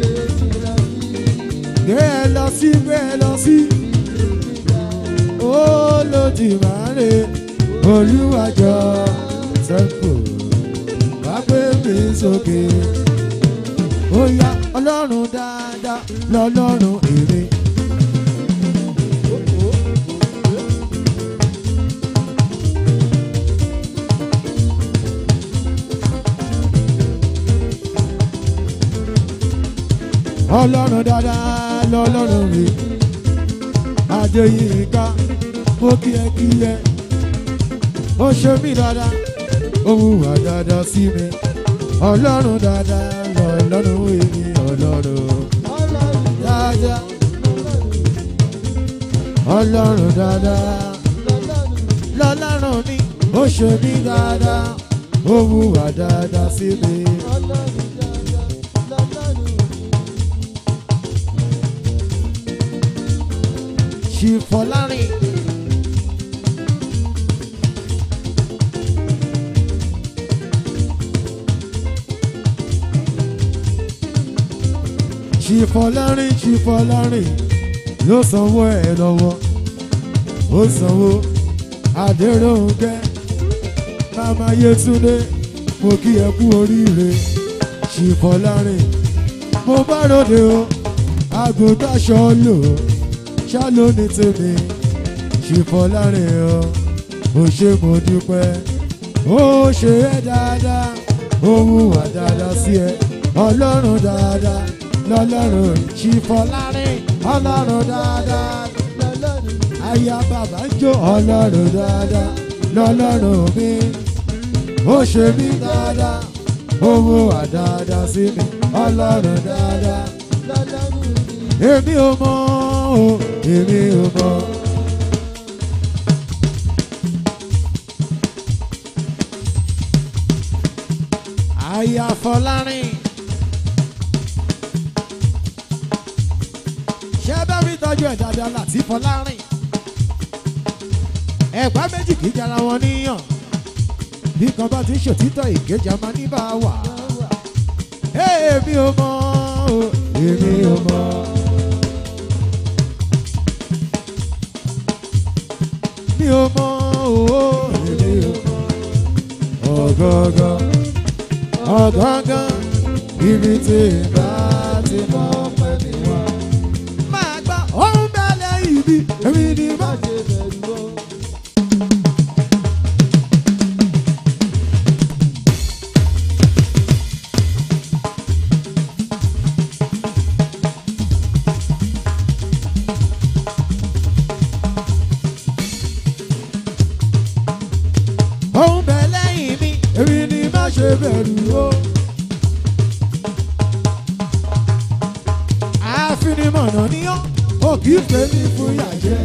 gbé ẹ lọ sí gbé ẹ lọ sí. ó lòdì máa ń rè olúwàjọ sẹ́kù wá gbé mi sókè. ó yá ọlọ́run dáadáa lọ́lọ́run èrè. ọlọ́run dáadáa lọ́lọ́run èrè. adéyínká mo kí ẹ kí ẹ ó ṣe mí dáadáa ó hùwà dáadáa sí mi ọlọ́run dáadáa lọ́lọ́run èmi ọlọ́run dáadáa ọlọ́run dáadáa lọ́lọ́run mi ó ṣe mí dáadáa ó hùwà dáadáa sí mi. ṣìfọ̀lárin. ṣìfọ̀lárin ṣìfọ̀lárin ló sanwó ẹ̀ lọ́wọ́ ó sanwó adéròǹkẹ́ mama yétúndé mo kí ẹ kú oríire ṣìfọ̀lárin mo bá ròde o àgùntàn ṣọlò ṣáló ní tèmi ṣìfọ̀lárin o ò ṣe mo dúpẹ́ ó ṣe é dáadáa ó hùwà dáadáa sí ẹ ọlọ́run dáadáa lọ́lọ́run ṣìfọ̀lárin ọlọ́run dáadáa aya bàbá ń jó ọlọ́run dáadáa lọ́lọ́run mi ó ṣe mí dáadáa ó hùwà dáadáa sí mi ọlọ́run dáadáa èmi ò mọ̀ o èmi ò mọ̀. aya fọlárin. ṣé bá mi tọ́jú ẹ̀ dáadáa láti fọlárin. ẹ̀gbá méjì kì í jara wọn níyàn. bí kan bá ti ń ṣòtítọ́ ìkejì a máa ní bá a wà. èmi ò mọ̀ o èmi ò mọ̀. mi ò mọ̀ o èmi ò mọ̀. ọ̀gọ́gọ́ ọ̀gángan ibi tí ìbá ti mọ̀ ọpẹ́ mi wá. máa gbọ́ ohun bẹ́ẹ̀ lẹ́yìn bí èmi ni Má má ṣe bẹ̀rù o. ohun bẹ́ẹ̀ lẹ́yìn mi èmi ni má ṣe bẹ̀rù o. àfinimọ̀nà ni ó ó kì í fẹ́ mi fún yàjẹ́.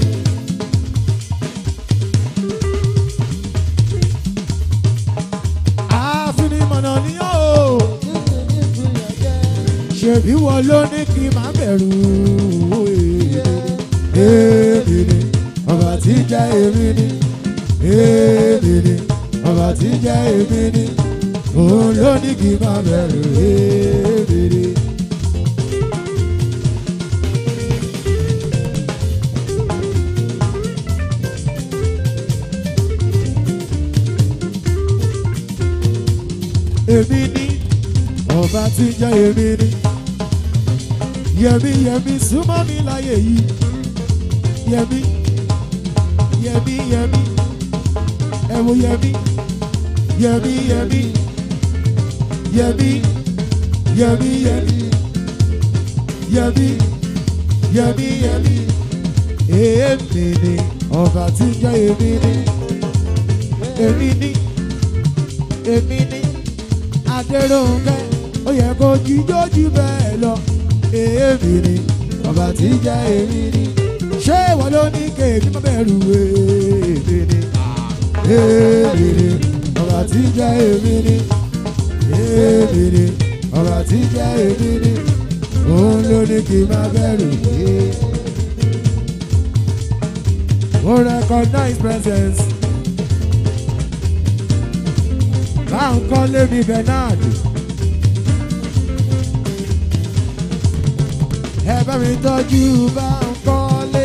àfinimọ̀nà ni ó Níṣe ní ìpìlẹ̀ jẹ́. ṣèbí wọn ló ní kí n má bẹ̀rù Iye èmi ni ọba tí jẹ́ èmi ni èmi ni ọba tí jẹ́ èmi ni òun ló ní kí n má bẹ̀rù èmi ni. èmi ni ọba tí ń jẹ́ èmi ni yẹmi yẹmi súnmọ́ mi láyé yìí yẹmi yẹmi yẹmi ẹ wo yẹmi yẹmi yẹmi yẹmi yẹmi yẹmi yẹmi yẹmi yẹmi èmi ni ọba tí ń jẹ́ èmi ni èmi ni èmi ni adéròǹkẹ́ ó yẹ kó jíjójú bẹ́ẹ̀ lọ èmi ni ọba tí jẹ́ èmi ni ṣé ìwọ ló ní kéèmí má bẹ̀rù èmi ni èmi ni ọba tí jẹ́ èmi ni èmi ni ọba tí jẹ́ èmi ni òun ló ní kí n má bẹ̀rù èmi. Mo recognize presence. Báńkọ́lé mi Bernard. Ẹ bá mi tọ́jú Báńkọ́lé.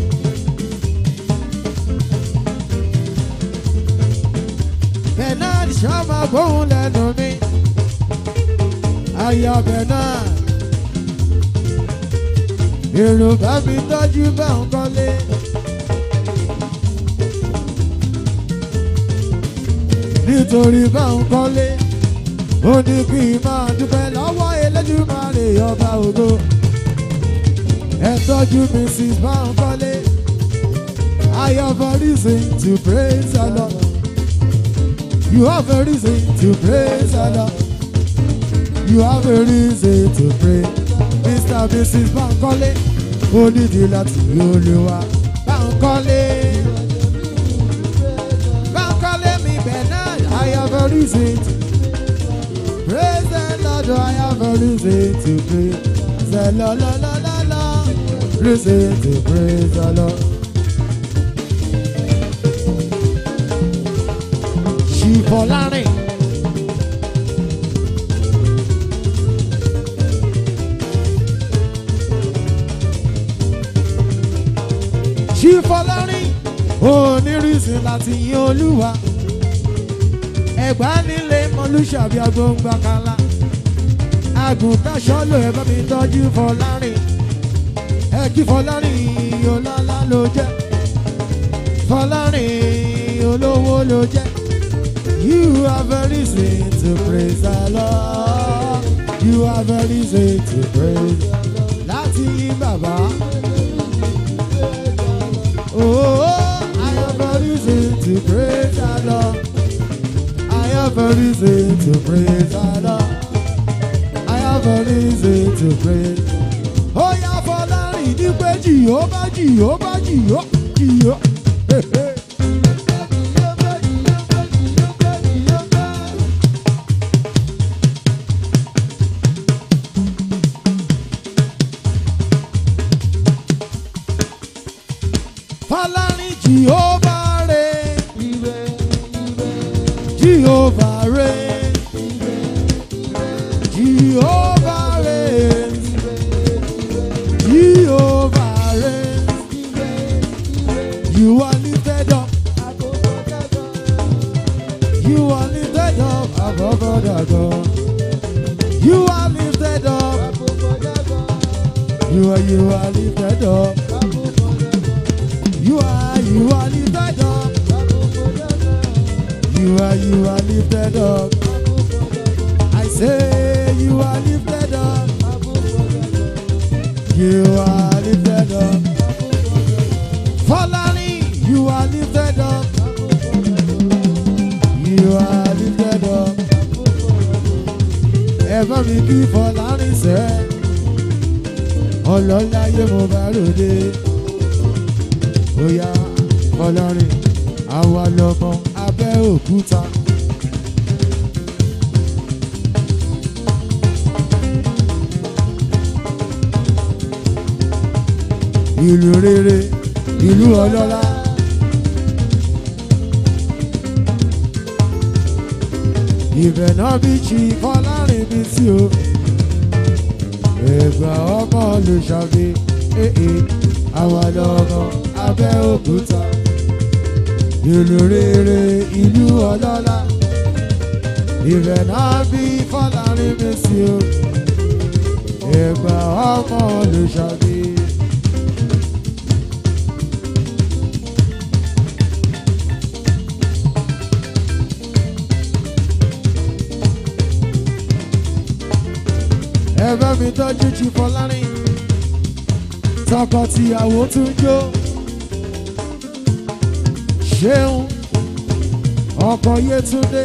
Bernard ṣọ́mọ gbóhùn lẹ́nu mi. Ayọ̀ Bernard. Èrò bá mi tọ́jú Báńkọ́lé. nítorí Báńkọ́lé ó ní kí n máa dúpẹ́ lọ́wọ́ Elédùmarè ọba ògo ẹ tọ́jú Mrs. Báńkọ́lé I have a reason to praise the Lord you have a reason to praise the Lord you have a reason to pray Mr. and Mrs. Báńkọ́lé ó nídìí láti rí Olúwa Báńkọ́lé. Báńkọ́lé mi Bernard, I have a reason to praise the Lord. I have a reason to praise the Lord. La, la, la, la. Reason to praise the Lord. Ṣìfọ̀lárìn. Ṣìfọ̀lárìn onírìsìn láti yin olúwa ẹgbà nílé mọlúṣàbí agbóngbà kala àgùntàn sọlọ ẹ bá mi tọ́jú fọlárìn ẹ kí fọlárìn ọlọ́lá ló jẹ́ fọlárìn olówó ló jẹ́ you have a reason to praise the Lord you have a reason to praise láti yìn bàbá. Oh, I have a reason to praise the Lord. I have a reason to praise the Lord. I have a reason to praise. Oh, yeah, for Larry, the way Jehovah, Jehovah, Jehovah, Jehovah. Fọlárin Jehovah reign, Jehovah reign, Jehovah reign, Jehovah reign. You are lifted up, you are lifted up above other gods. You are lifted up. You are, you are lifted up. You are, you are lifted up. You are, you are lifted up. I say, you are lifted up. You are lifted up. Falani, you are lifted up. You are lifted up. Ẹ̀fọ́ mi kí Fọlárin sẹ́, ọlọ́láyé mo bá ròde. Oya Fọlárin, àwa lọmọ Abẹ́òkúta. Ìlú rere, ìlú ọlọ́lá. Ìbẹ̀ náà bí chi Fọlárin bí tí o. Ẹ̀gbà ọmọ ló ṣàbí, èè, àwa lọmọ Abẹ́òkúta. Ìlú rere, ìlú ọlọ́lá. Ìbẹ̀ náà bí Fọlárin bí tí o. Ẹ̀gbà ọmọ ló ṣàbí. ẹ bá mi tọ́jú jù fọlárin tọkọ-tìyàwó tún jó ṣeun ọkọ yétúndé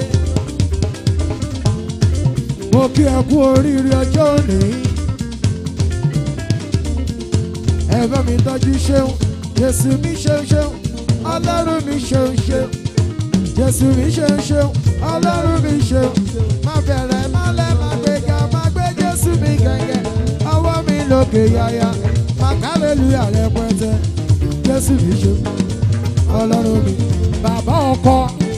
mo kí ẹ kú oríire ọjọ́ òní ẹ bá mi tọ́jú ṣeun jésù mi ṣeun ṣeun ọlọ́run mi ṣeun ṣeun jésù mi ṣeun ṣeun ọlọ́run mi ṣeun má bẹ̀rẹ̀ má lẹ́ má gbéga má gbé jésù mi gẹ́gẹ́ ọwọ́ mi lókè yáyá má kálẹ́lúyà rẹpẹtẹ jésù mi ṣeun ọlọ́run mi bàbá ọkọ.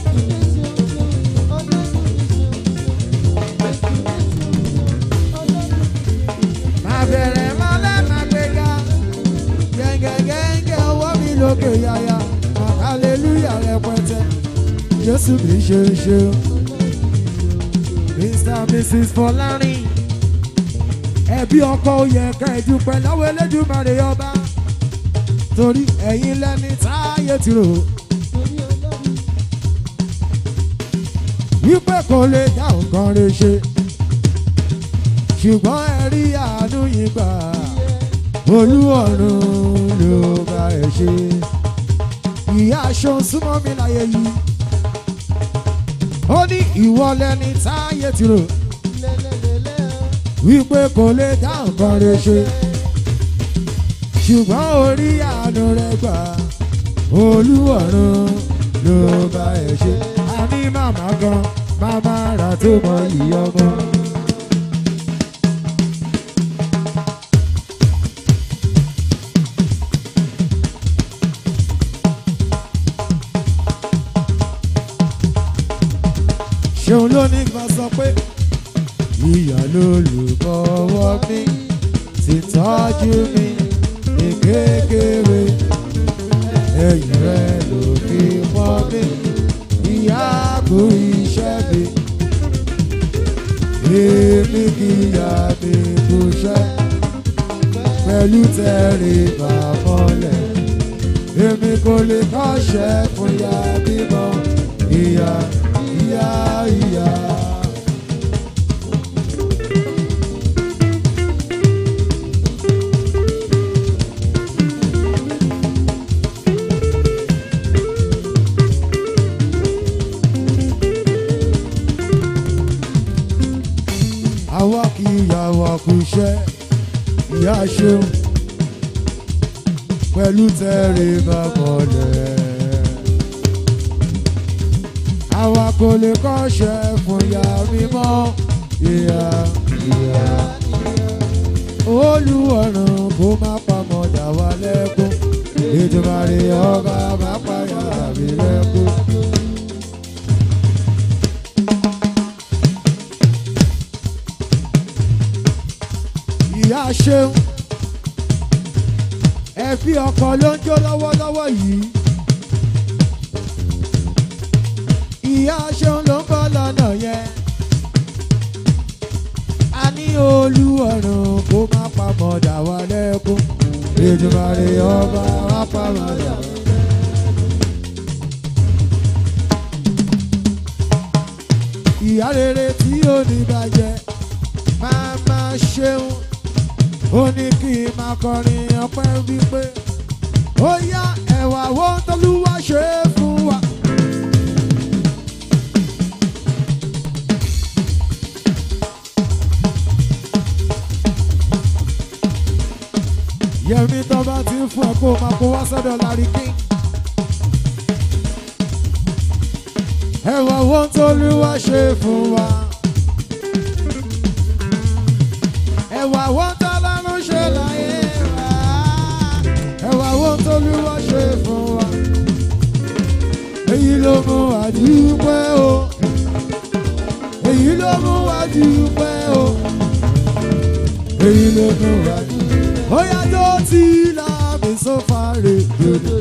má bẹ̀rẹ̀ má lẹ́ má gbéga gẹ́gẹ́ gẹ́gẹ́ ọwọ́ mi lókè yáyá má kálẹ́lúyà rẹpẹtẹ jésù mi ṣeun ṣeun. Mr. and Mrs. Fọlárin. Ẹbí ọkọ oyè ẹ̀ka ìdúpẹ́ lọ́wọ́ Elédùmarè ọba. Torí ẹ̀yin lẹ́ni táyé ti rò. Wípé kò lè dá nǹkan rẹ̀ ṣe. Ṣùgbọ́n ẹ rí àánú yìí gbà. Olúọ̀run ló bá ẹ ṣe. Ìyá aṣọ súnmọ́ mi láyé yìí ó ní ìwọ lẹni táyé ti rò wípé kò lè dá nǹkan rẹ ṣe ṣùgbọ́n orí àánú rẹ gbà olúwọ̀run ló bá ẹ ṣe a ní màmá gan màmá rà tó mọ ìyọmọ. ṣeun ló ní ká sọ pé ìyá lolùbọ̀wọ̀ mi ti tọ́jú mi ní kékeré ẹ̀yìn rẹ̀ ló fi mọ́ mi ìyá kú iṣẹ́ mi èmi kì í yá mi kú iṣẹ́ pẹ̀lú tẹ̀rí bàmọ́lẹ̀ èmi kò lè kọ́ṣẹ́ fún ìyá bímọ ìyá ìyá ìyá. àwa kì í yà wá kú iṣẹ́ ìyá ṣeun pẹ̀lú tẹ̀rí bàmọ́lẹ̀ àwa kò lè kọ́ṣẹ́ fún ìyá mímọ́ ìyá ìyá. olùwọ̀ràn kó má pamọ́ dà wá lẹ́kún ìdùmarè ọba má pààyà mi lẹ́kún. ìyá ṣeun ẹbí ọkọ ló ń jó lọ́wọ́lọ́wọ́ yìí. ìyá ṣeun ló ń bọ́ lọ́nà yẹn. a olúwọ̀run kó má pamọ́ dà wá lẹ́kún Èdùmàrè ọba wá pamọ́ dà wá. ìyá rere tí ó ní bàjẹ́ máa máa ṣeun ó ní kí n máa kọrin ọpẹ́ wípé ó yá ẹ̀wà wo tọ́lúwa ṣe é fún wa. yẹmi tó bá ti ń fún ẹ kó máa kó wá sọ́dọ̀ lárí kí. ẹ̀wà wo tọ́lúwa ṣe é fún wa. ẹ̀wà wo tọ́lọ́run ṣe láyé wa. ẹ̀wà wo tọ́lúwa ṣe é fún wa. èyí ló mú wa dúpẹ́ o. èyí ló mú wa dúpẹ́ o. èyí ló mú wa dúpẹ́. ó yá tó ti là mí sófà rè dòdò.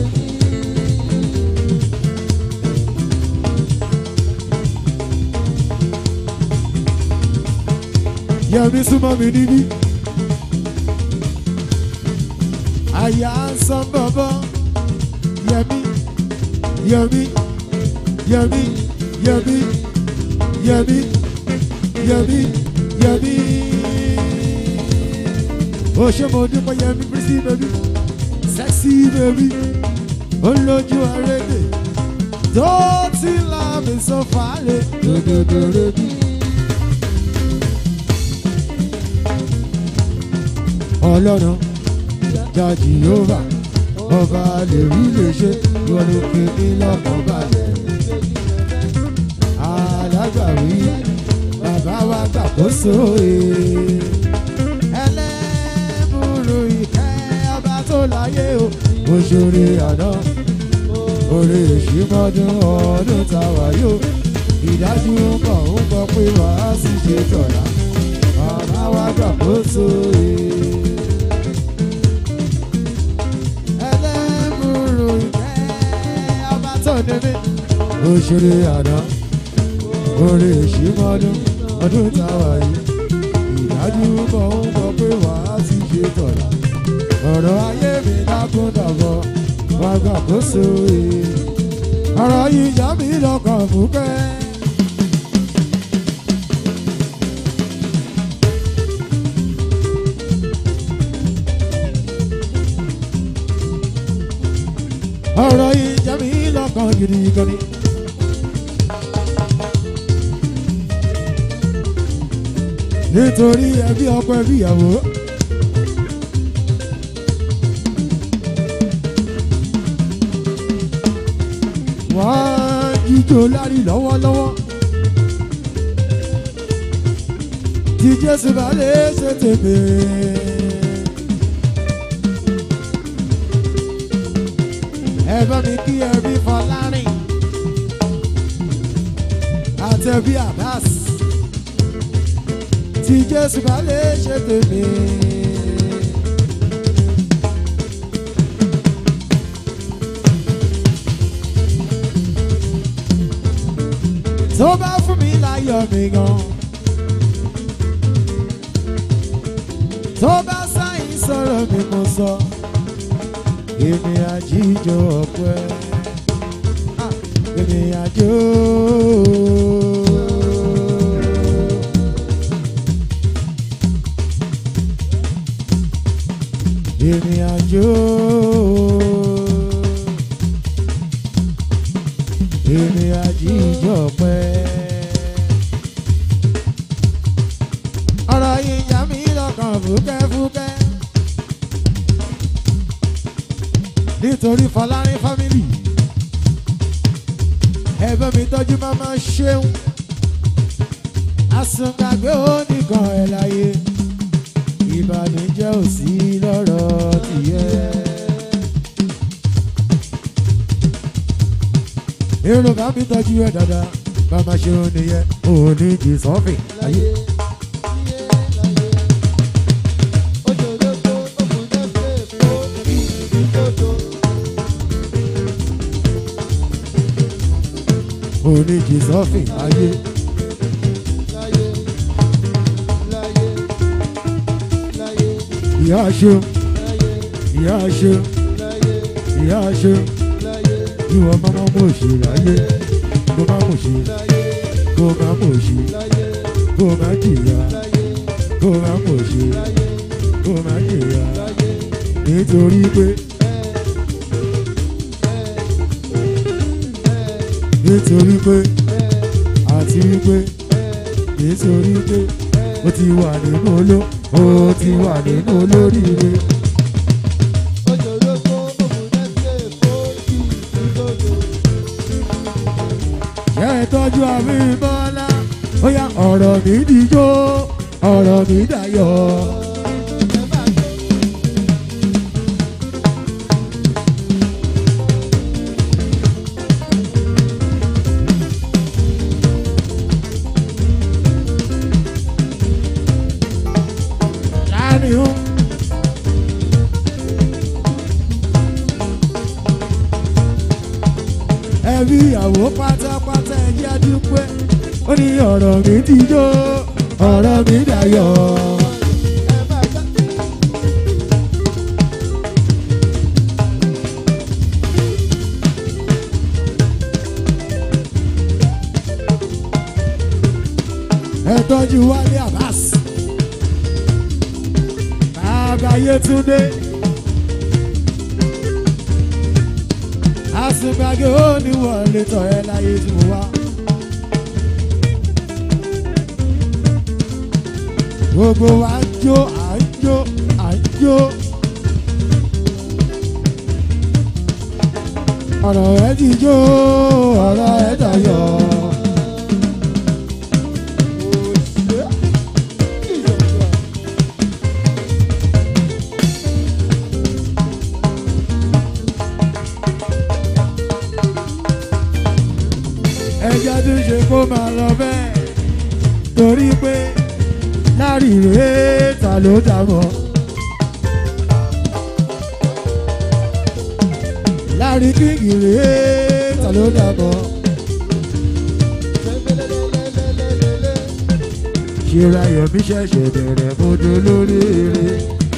Yẹmi súnmọ́ mi níbí. Àyà ń sọ bọ̀bọ̀. Yẹmi, Yẹmi, Yẹmi, Yẹmi, Yẹmi, Yẹmi, Yẹmi. Ó ṣe mo dúpọ̀ Yẹmi pretty baby, sexy baby, ó lójú arédè. Tó ti là mí sọ fàálẹ̀ dòdòdòdò bí. ọlọ́run jáde yóò ọba lè rí lè ṣe lọ́dún kìíní lọ́kàn balẹ̀. alágbàwí bàbá wa gbàkóso ee. ẹlẹ́bùrú ìkẹ́ ọba tó láyé o. òṣèré àná orí ìṣímọ́dún ọdún táwa yóò. ìdájú ń bọ̀ ń bọ̀ pé wàá sì ṣe tọ̀la. bàbá wa gbàkóso ee. ẹlẹ́múrú ìfẹ́ ọba tó níbí. òṣèré àná orí ìṣímọ́dún ọdún táwa yìí ìdájú bọ̀ ń bọ̀ pé wàá sì ṣe tọ̀la ọ̀rọ̀ ayé mi dákúndàbọ̀ wá gbàkóso yìí ọ̀rọ̀ yìí yá mi lọ́kàn fúkẹ́. ọ̀rọ̀ yìí jẹ́ mi lọ́kàn gidi gan ni. nítorí ẹbí ọkọ ẹbí ìyàwó. wọ́n jíjó lárí lọ́wọ́lọ́wọ́. tí jésù bá lè ṣe tèmi. ẹ bá mi kí ẹbí fọlárìn àtẹbí àbáàs tí jésù bá lè ṣe tèmi. tó bá fún mi láyọ̀ mi gan. tó bá sáyìn sọ̀rọ̀ mi mo sọ èmi àjíjọ ọpẹ́ Ah, èmi àjò. èmi àjò. èmi àjíjọ ọpẹ́. ọ̀rọ̀ yìí yà mí lọ́kàn fúkẹ́fúkẹ́. nítorí fọlárin fámìlì ẹ̀bẹ̀ mi tọ́jú máma ṣeun àsùngbàgbé oníkan ẹ̀ láyé ìbànújẹ́ ò sí lọ́rọ̀ tìyẹ́. èrò bá mi tọ́jú ẹ̀ dáadáa máma ṣeun nìyẹn òní jì sọ́fìn láyé. òní jì sọ́fìn láyé. ìyá ṣeun ìyá ṣeun ìyá ṣeun ìwọ mọ́mọ́ mọ̀ ṣe láyé kó má mọ̀ ṣe kó má mọ̀ ṣe kó má jìyà kó má mọ̀ ṣe kó má jìyà nítorí pé nítorí pé àti wípé nítorí pé ó ti wà nínú oló ó ti wà nínú olóríire. ṣé ẹ tọ́jú àmì bọ́lá ó yá ọ̀rọ̀ mi dìjọ́ ọ̀rọ̀ mi dayọ̀. Láàrin ó. ẹbí ìyàwó pátápátá ẹjẹ́ dúpẹ́ ó ní ọ̀rọ̀ mi ti jó ọ̀rọ̀ mi dayọ̀. ẹ tọ́jú wálé Abbas bàbá Yétúndé. àsùngbàgé ó ní wọlé tọ̀ ẹ́ láyé tí mo wá. gbogbo wa ń jó à ń jó à ń jó. ọ̀rọ̀ ẹ ti jó ọ̀rọ̀ ẹ dayọ̀. ẹjọ́ tó ṣe kó máa lọ bẹ́ẹ̀ torí pé láríre ta ló dàbọ̀. lárí kíngì rèé ta ló dàbọ̀. ṣera yọ̀mí ṣẹ̀ṣẹ̀ bẹ̀rẹ̀ mojú lórí eré.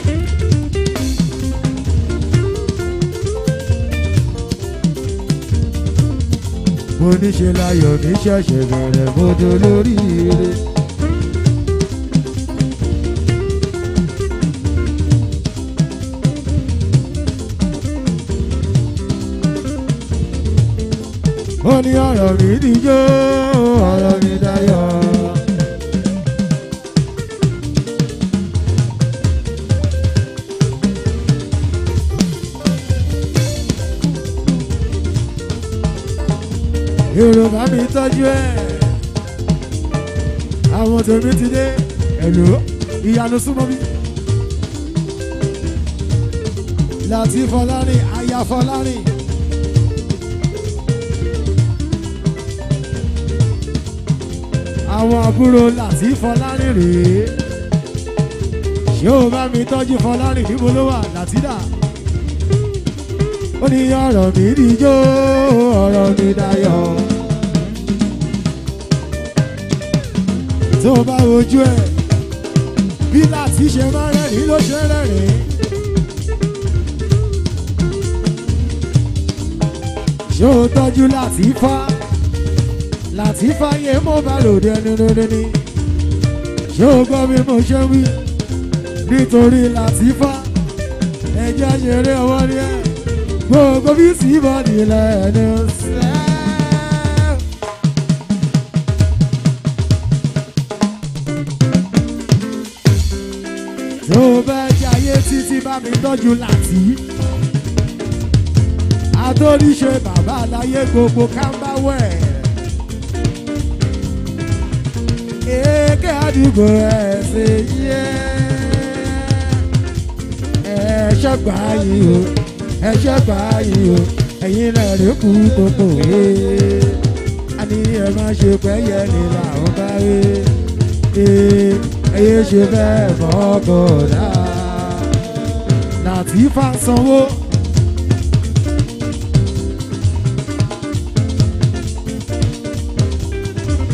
mo ní ṣe láyọ̀ mi ṣẹ̀ṣẹ̀ bẹ̀rẹ̀ mojú lórí eré. ó ní ọ̀rọ̀ mi níjó ọ̀rọ̀ mi dayọ̀. yorùbá mi tọ́jú ẹ̀ àwọn tèmi ti dé ẹ̀lò ìyanu súnmọ́ mi. láti fọlárin aya fọlárin. àwọn àbúrò láti fọlárin rèé ṣé o bá mi tọ́jú fọlárin níbo ló wà látìdá ó ní ọ̀rọ̀ mi díjó ọ̀rọ̀ mi dayọ̀ tó o bá wojú ẹ̀ bí láti ṣe máa rẹ́rìn ló ṣe rẹ́rìn. ṣé o tọ́jú láti fá láti fáyé mo bá lòdì ẹni lóde ní ṣé o gbọ́ bí mo ṣe wí nítorí láti fá ẹjẹ́ ṣeré ọwọ́ ni ẹ̀ gbogbo bí sì bọ́ nílẹ̀ ẹni sẹ́. tó o bá jayé títí bá mi tọ́jú láti adóríṣe bàbá aláyé gbogbo kámbáwẹ̀. èké àdúgbò ẹ̀ ṣe yẹ ẹ̀ ṣẹ́gbà yìí o ẹ̀ ṣẹ́gbà yìí o ẹ̀yin náà rí kú tó kò wé a ní ẹ má ṣe pẹ́yẹ ní làwọn bá wé ẹyẹ ṣe bẹ́ẹ̀ mọ́kànlá láti fa sanwó.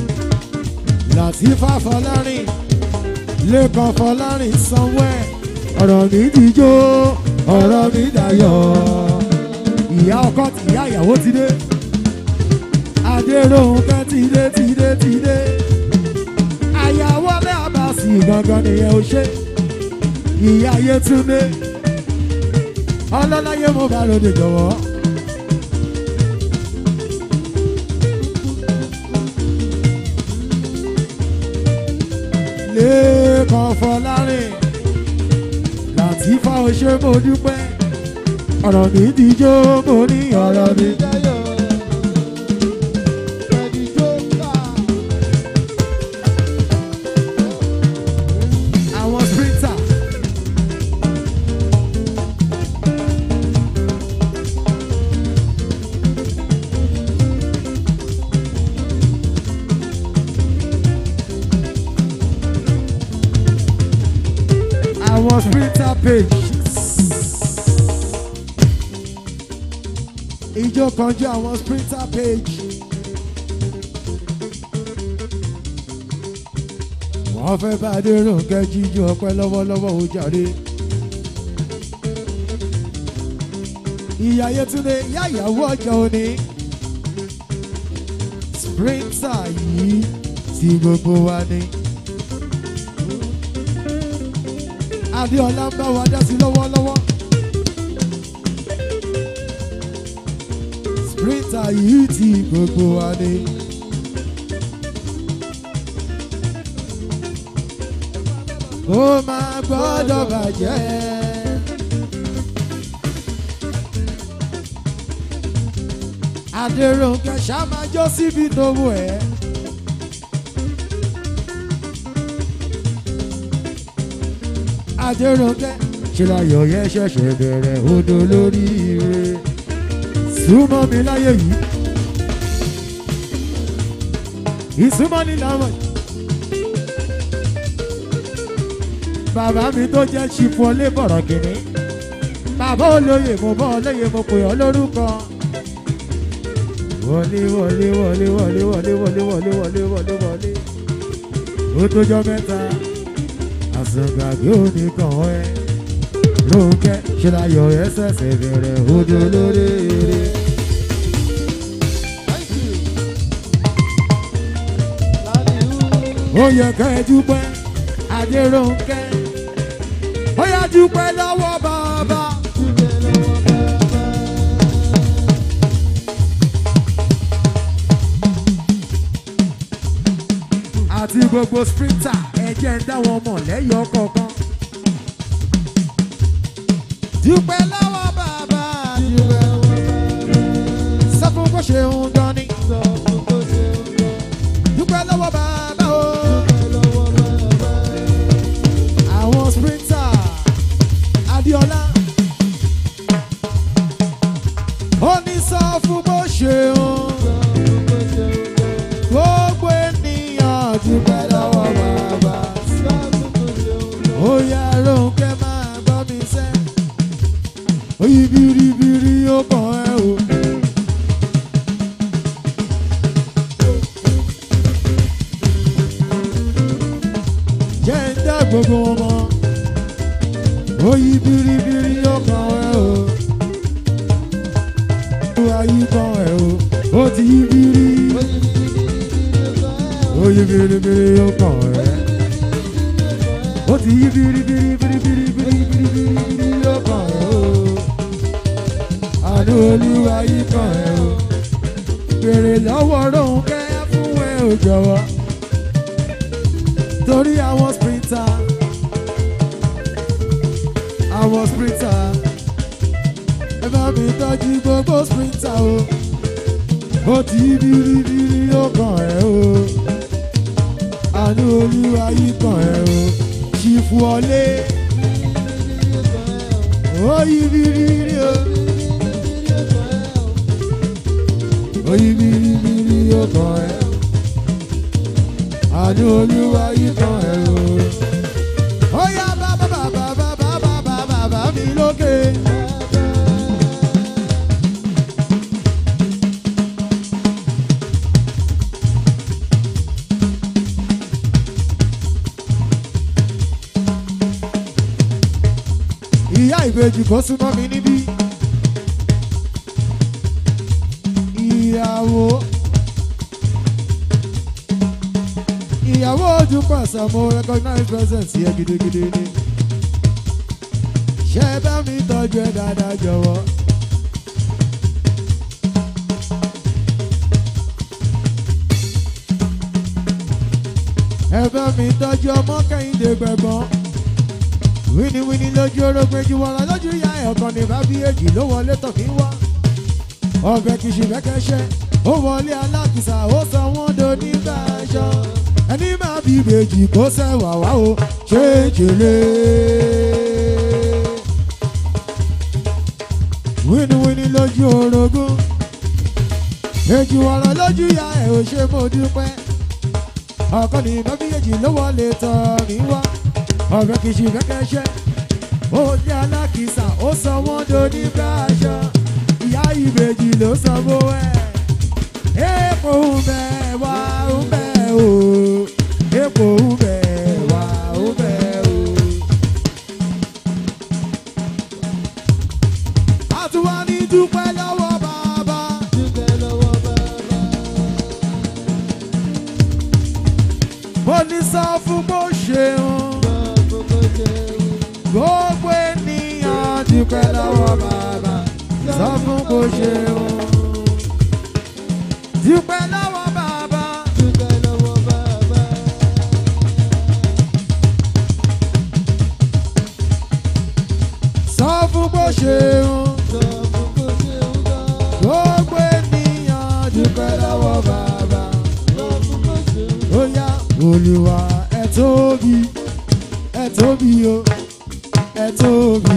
Làtífà Fọlárìn Lẹ́kàn Fọlárìn sanwó ẹ̀ ọ̀rọ̀ mi ti jó ọ̀rọ̀ mi dayọ̀ ìyá ọkọ tí ìyá ìyàwó ti dé adéròhùnkẹ́ ti dé ti dé ti dé àyàwó alẹ́ àbàsì gangan nìyẹn ò ṣe ìyá Yétúndé ọlọ́láyé mo bá lóde jọ̀wọ́. lẹ́ẹ̀kan fọlárin Làtífà òṣè mo dúpẹ́ ọ̀rọ̀ mi díjó mo ní ọ̀rọ̀ mi. àwọn sprinter. àwọn sprinter page. ijó kan jẹ́ àwọn sprinter page. wọ́n fẹ́ bá Adéròǹkẹ́ jíjó ọpẹ́ lọ́wọ́lọ́wọ́ ó jàre. ìyá Yétúndé ìyá ìyàwó ọjà òní. sprinter yìí tí gbogbo wa ní. Adéọlá ń bá wa dá sí lọ́wọ́lọ́wọ́. sprinter yìí tí gbogbo wa ní. ó máa gbọ́dọ̀ bàjẹ́. Adéròǹkẹ́ ṣá máa jó síbi tó wù ẹ́. Adéròǹkẹ́ ṣe láyọ̀ yẹn ṣẹ̀ṣẹ̀ bẹ̀rẹ̀ odò lórí ire. Súnmọ́ mi láyé yìí. Ìsúnmọ́ ní làwọn yìí. bàbá mi tó jẹ́ ṣìfọ́lé bọ̀rọ̀ kìnní. bàbá olóyè mo bọ́ olóyè mo pè ọ́ lórúkọ. wọlé wọlé wọlé wọlé wọlé wọlé wọlé wọlé wọlé wọlé. ó tójọ́ mẹ́ta àsọgbàgbé òní kàn ẹ́. lóńkẹ́ ṣe láyọ̀ ẹ́ ṣẹ̀ṣẹ̀ bẹ̀rẹ̀ odò lórí eré. ó yẹ ká ẹ dúpẹ́ Adéròǹkẹ́ ó yá dúpẹ́ lọ́wọ́ bàbá. àti gbogbo sprinter ẹ jẹ́ ń dá wọn mọ̀ lẹ́yọ̀ kọ̀ọ̀kan. dúpẹ́ lọ́wọ́ bàbá dúpẹ́ sọ fún bó ṣe ń dán ní. dúpẹ́ lọ́wọ́ bàbá o. àwọn sprinter Adéọlá ó ní sọ fún bó ṣe ń gbogbo ènìyàn dúpẹ́ lọ́wọ́ bàbá ó yá Rónkẹ́ máa gbọ́ mi sẹ́ oyí biribiri ó kàn ẹ́ o. jẹ́ ń dá gbogbo wọn mọ́ oyí biribiri ó kàn ẹ́ o. olúwa yí kàn ẹ́ o ó ti yí biri oyí biribiri ó kàn ẹ́ ó ti yí biribiri biribiri biribiri biribiri ó kàn ẹ́ o. àánú olúwa yí kàn ẹ́ o. bèrè lọ́wọ́ Rónkẹ́ fún ẹ ò jọ̀wọ́ torí àwọn sprinter àwọn sprinter ẹ bá mi tọ́jú gbogbo sprinter o ó ti biribiri ó kàn ẹ́ o àánú olúwa yí kàn ẹ́ o ṣìfù ọlé ó yí biribiri o ó yí biribiri ó kàn ẹ́ àánú olúwa yí kàn ẹ́ o. ó yá bàbá bàbá bàbá bàbá bàbá mi lókè. ìbejì kó súnmọ́ mi níbí. ìyàwó ìyàwó ojú pàṣẹ mo recognize presence yẹ gidigidi ni. ṣé ẹ bá mi tọ́jú ẹ dáadáa jọ̀wọ́. ẹ bá mi tọ́jú ọmọ kẹ́hìndé gbẹ̀gbọ́n wíníwíní lójú orógbèjì wọlá lójú ìyá ẹ̀ ọ̀kan ní bábí èjì ló wọlé tọ̀ kí wá ọbẹ̀ kìí ṣe fẹ́kẹ́ṣẹ́ ó wọlé alákìsà ó sọ wọ́n do nígbà aṣọ ẹni máa bí ìbejì kó sẹ́wà wá o ṣé jèlé. wíníwíní lójú orogún èjì wọlá lójú ìyá ẹ̀ ò ṣe mo dúpẹ́ ọkọ ní mẹ́bíyèjì ló wọlé tọ̀ mí wá ọ̀rẹ́ kìí ṣe fẹ́kẹ́ṣẹ́ ó ní alákìsà ó sọ wọ́n do ní báṣọ ìyá ìbejì ló sọ bó ẹ̀ èèpo ń bẹ wá ń bẹ o èèpo ń bẹ wá ń bẹ o. a tún wá ní dúpẹ́ lọ́wọ́ bàbá. Dúpẹ́ lọ́wọ́ bàbá. mo ní sọ fún bó ṣeun. Bàbá kò ṣeun. gbogbo ènìyàn dúpẹ́ lọ́wọ́ bàbá sọ fún bó ṣeun. dúpẹ́ lọ́wọ́ bàbá Dúpẹ́ lọ́wọ́ bàbá. sọ fún bó ṣeun. Bàbá kò ṣeun gan. gbogbo ènìyàn dúpẹ́ lọ́wọ́ bàbá. Bàbá kò ṣeun. ó yá olùwà ẹ tóbi ẹ tóbi o ẹ tóbi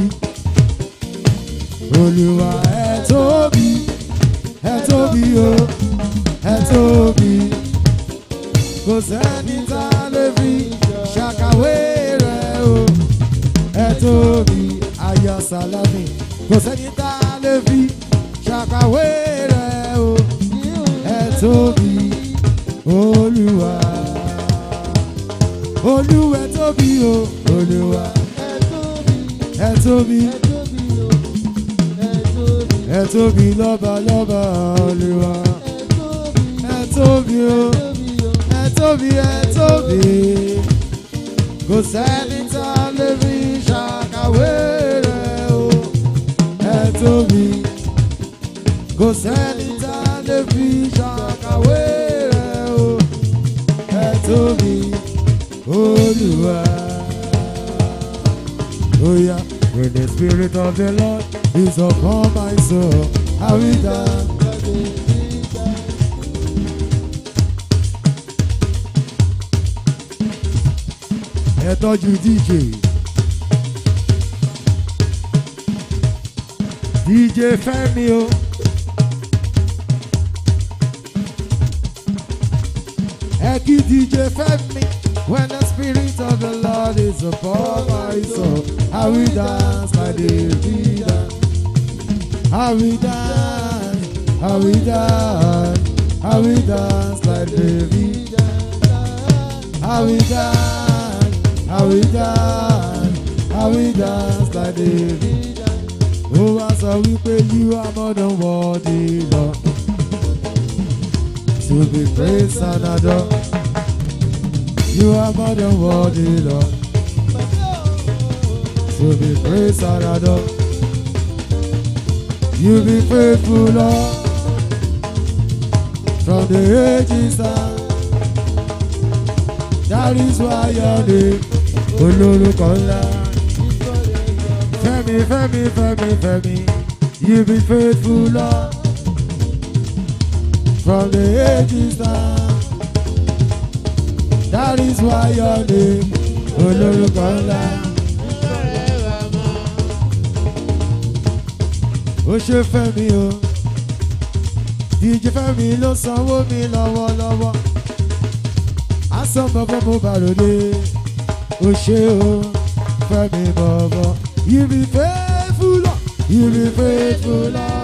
olùwà ẹ tóbi ẹ tóbi o ẹ tóbi kò sẹ́ni tá a lè fi ṣàkàwé rẹ̀ o ẹ tóbi ayọ̀ sálámì kò sẹ́ni tá a lè fi ṣàkàwé rẹ̀ o ẹ tóbi olúwa olúwa ẹ tóbi o olúwa Ẹ tóbi. ẹ tóbi Ẹ tóbi. Ẹ tóbi. ẹ tóbi lọ́ba lọ́ba olúwa Ẹ tóbi. ẹ tóbi o Tóbi o. ẹ tóbi ẹ tóbi kò sẹ́ni tá a lè fi ṣàkàwé rẹ̀ o ẹ tóbi kò sẹ́ni tá a lè fi ṣàkàwé rẹ̀ o ẹ tóbi olúwa. Oh yeah, when the spirit of the Lord is upon my soul, I will dance. ẹ tọ́jú dj dj fẹ́mi o ẹ kí dj fẹ́mi when the spirit of the lord is upon my soul i will dance my david dance i will dance i will dance i will dance like david. I will dance, I will dance, I will dance like David. Ó wá sọ wípé you are more than worthy, Lord. To be praised and adored. You are more than worthy, Lord. To be praised and adored. You be faithful, Lord. From the ages down. That is why your name olórúkọ ńlá. Fẹ́mi Fẹ́mi Fẹ́mi Fẹ́mi you be faithful Lord from the ages down. That is why your name olórúkọ ńlá. Ó ṣe Fẹ́mi o, DJ Fẹ́mi ló sanwó mi lọ́wọ́lọ́wọ́ asán bọ́bọ́ mo bá ròde o ṣe o fẹ́mi bọ̀bọ̀ you be faithful Lord you be faithful Lord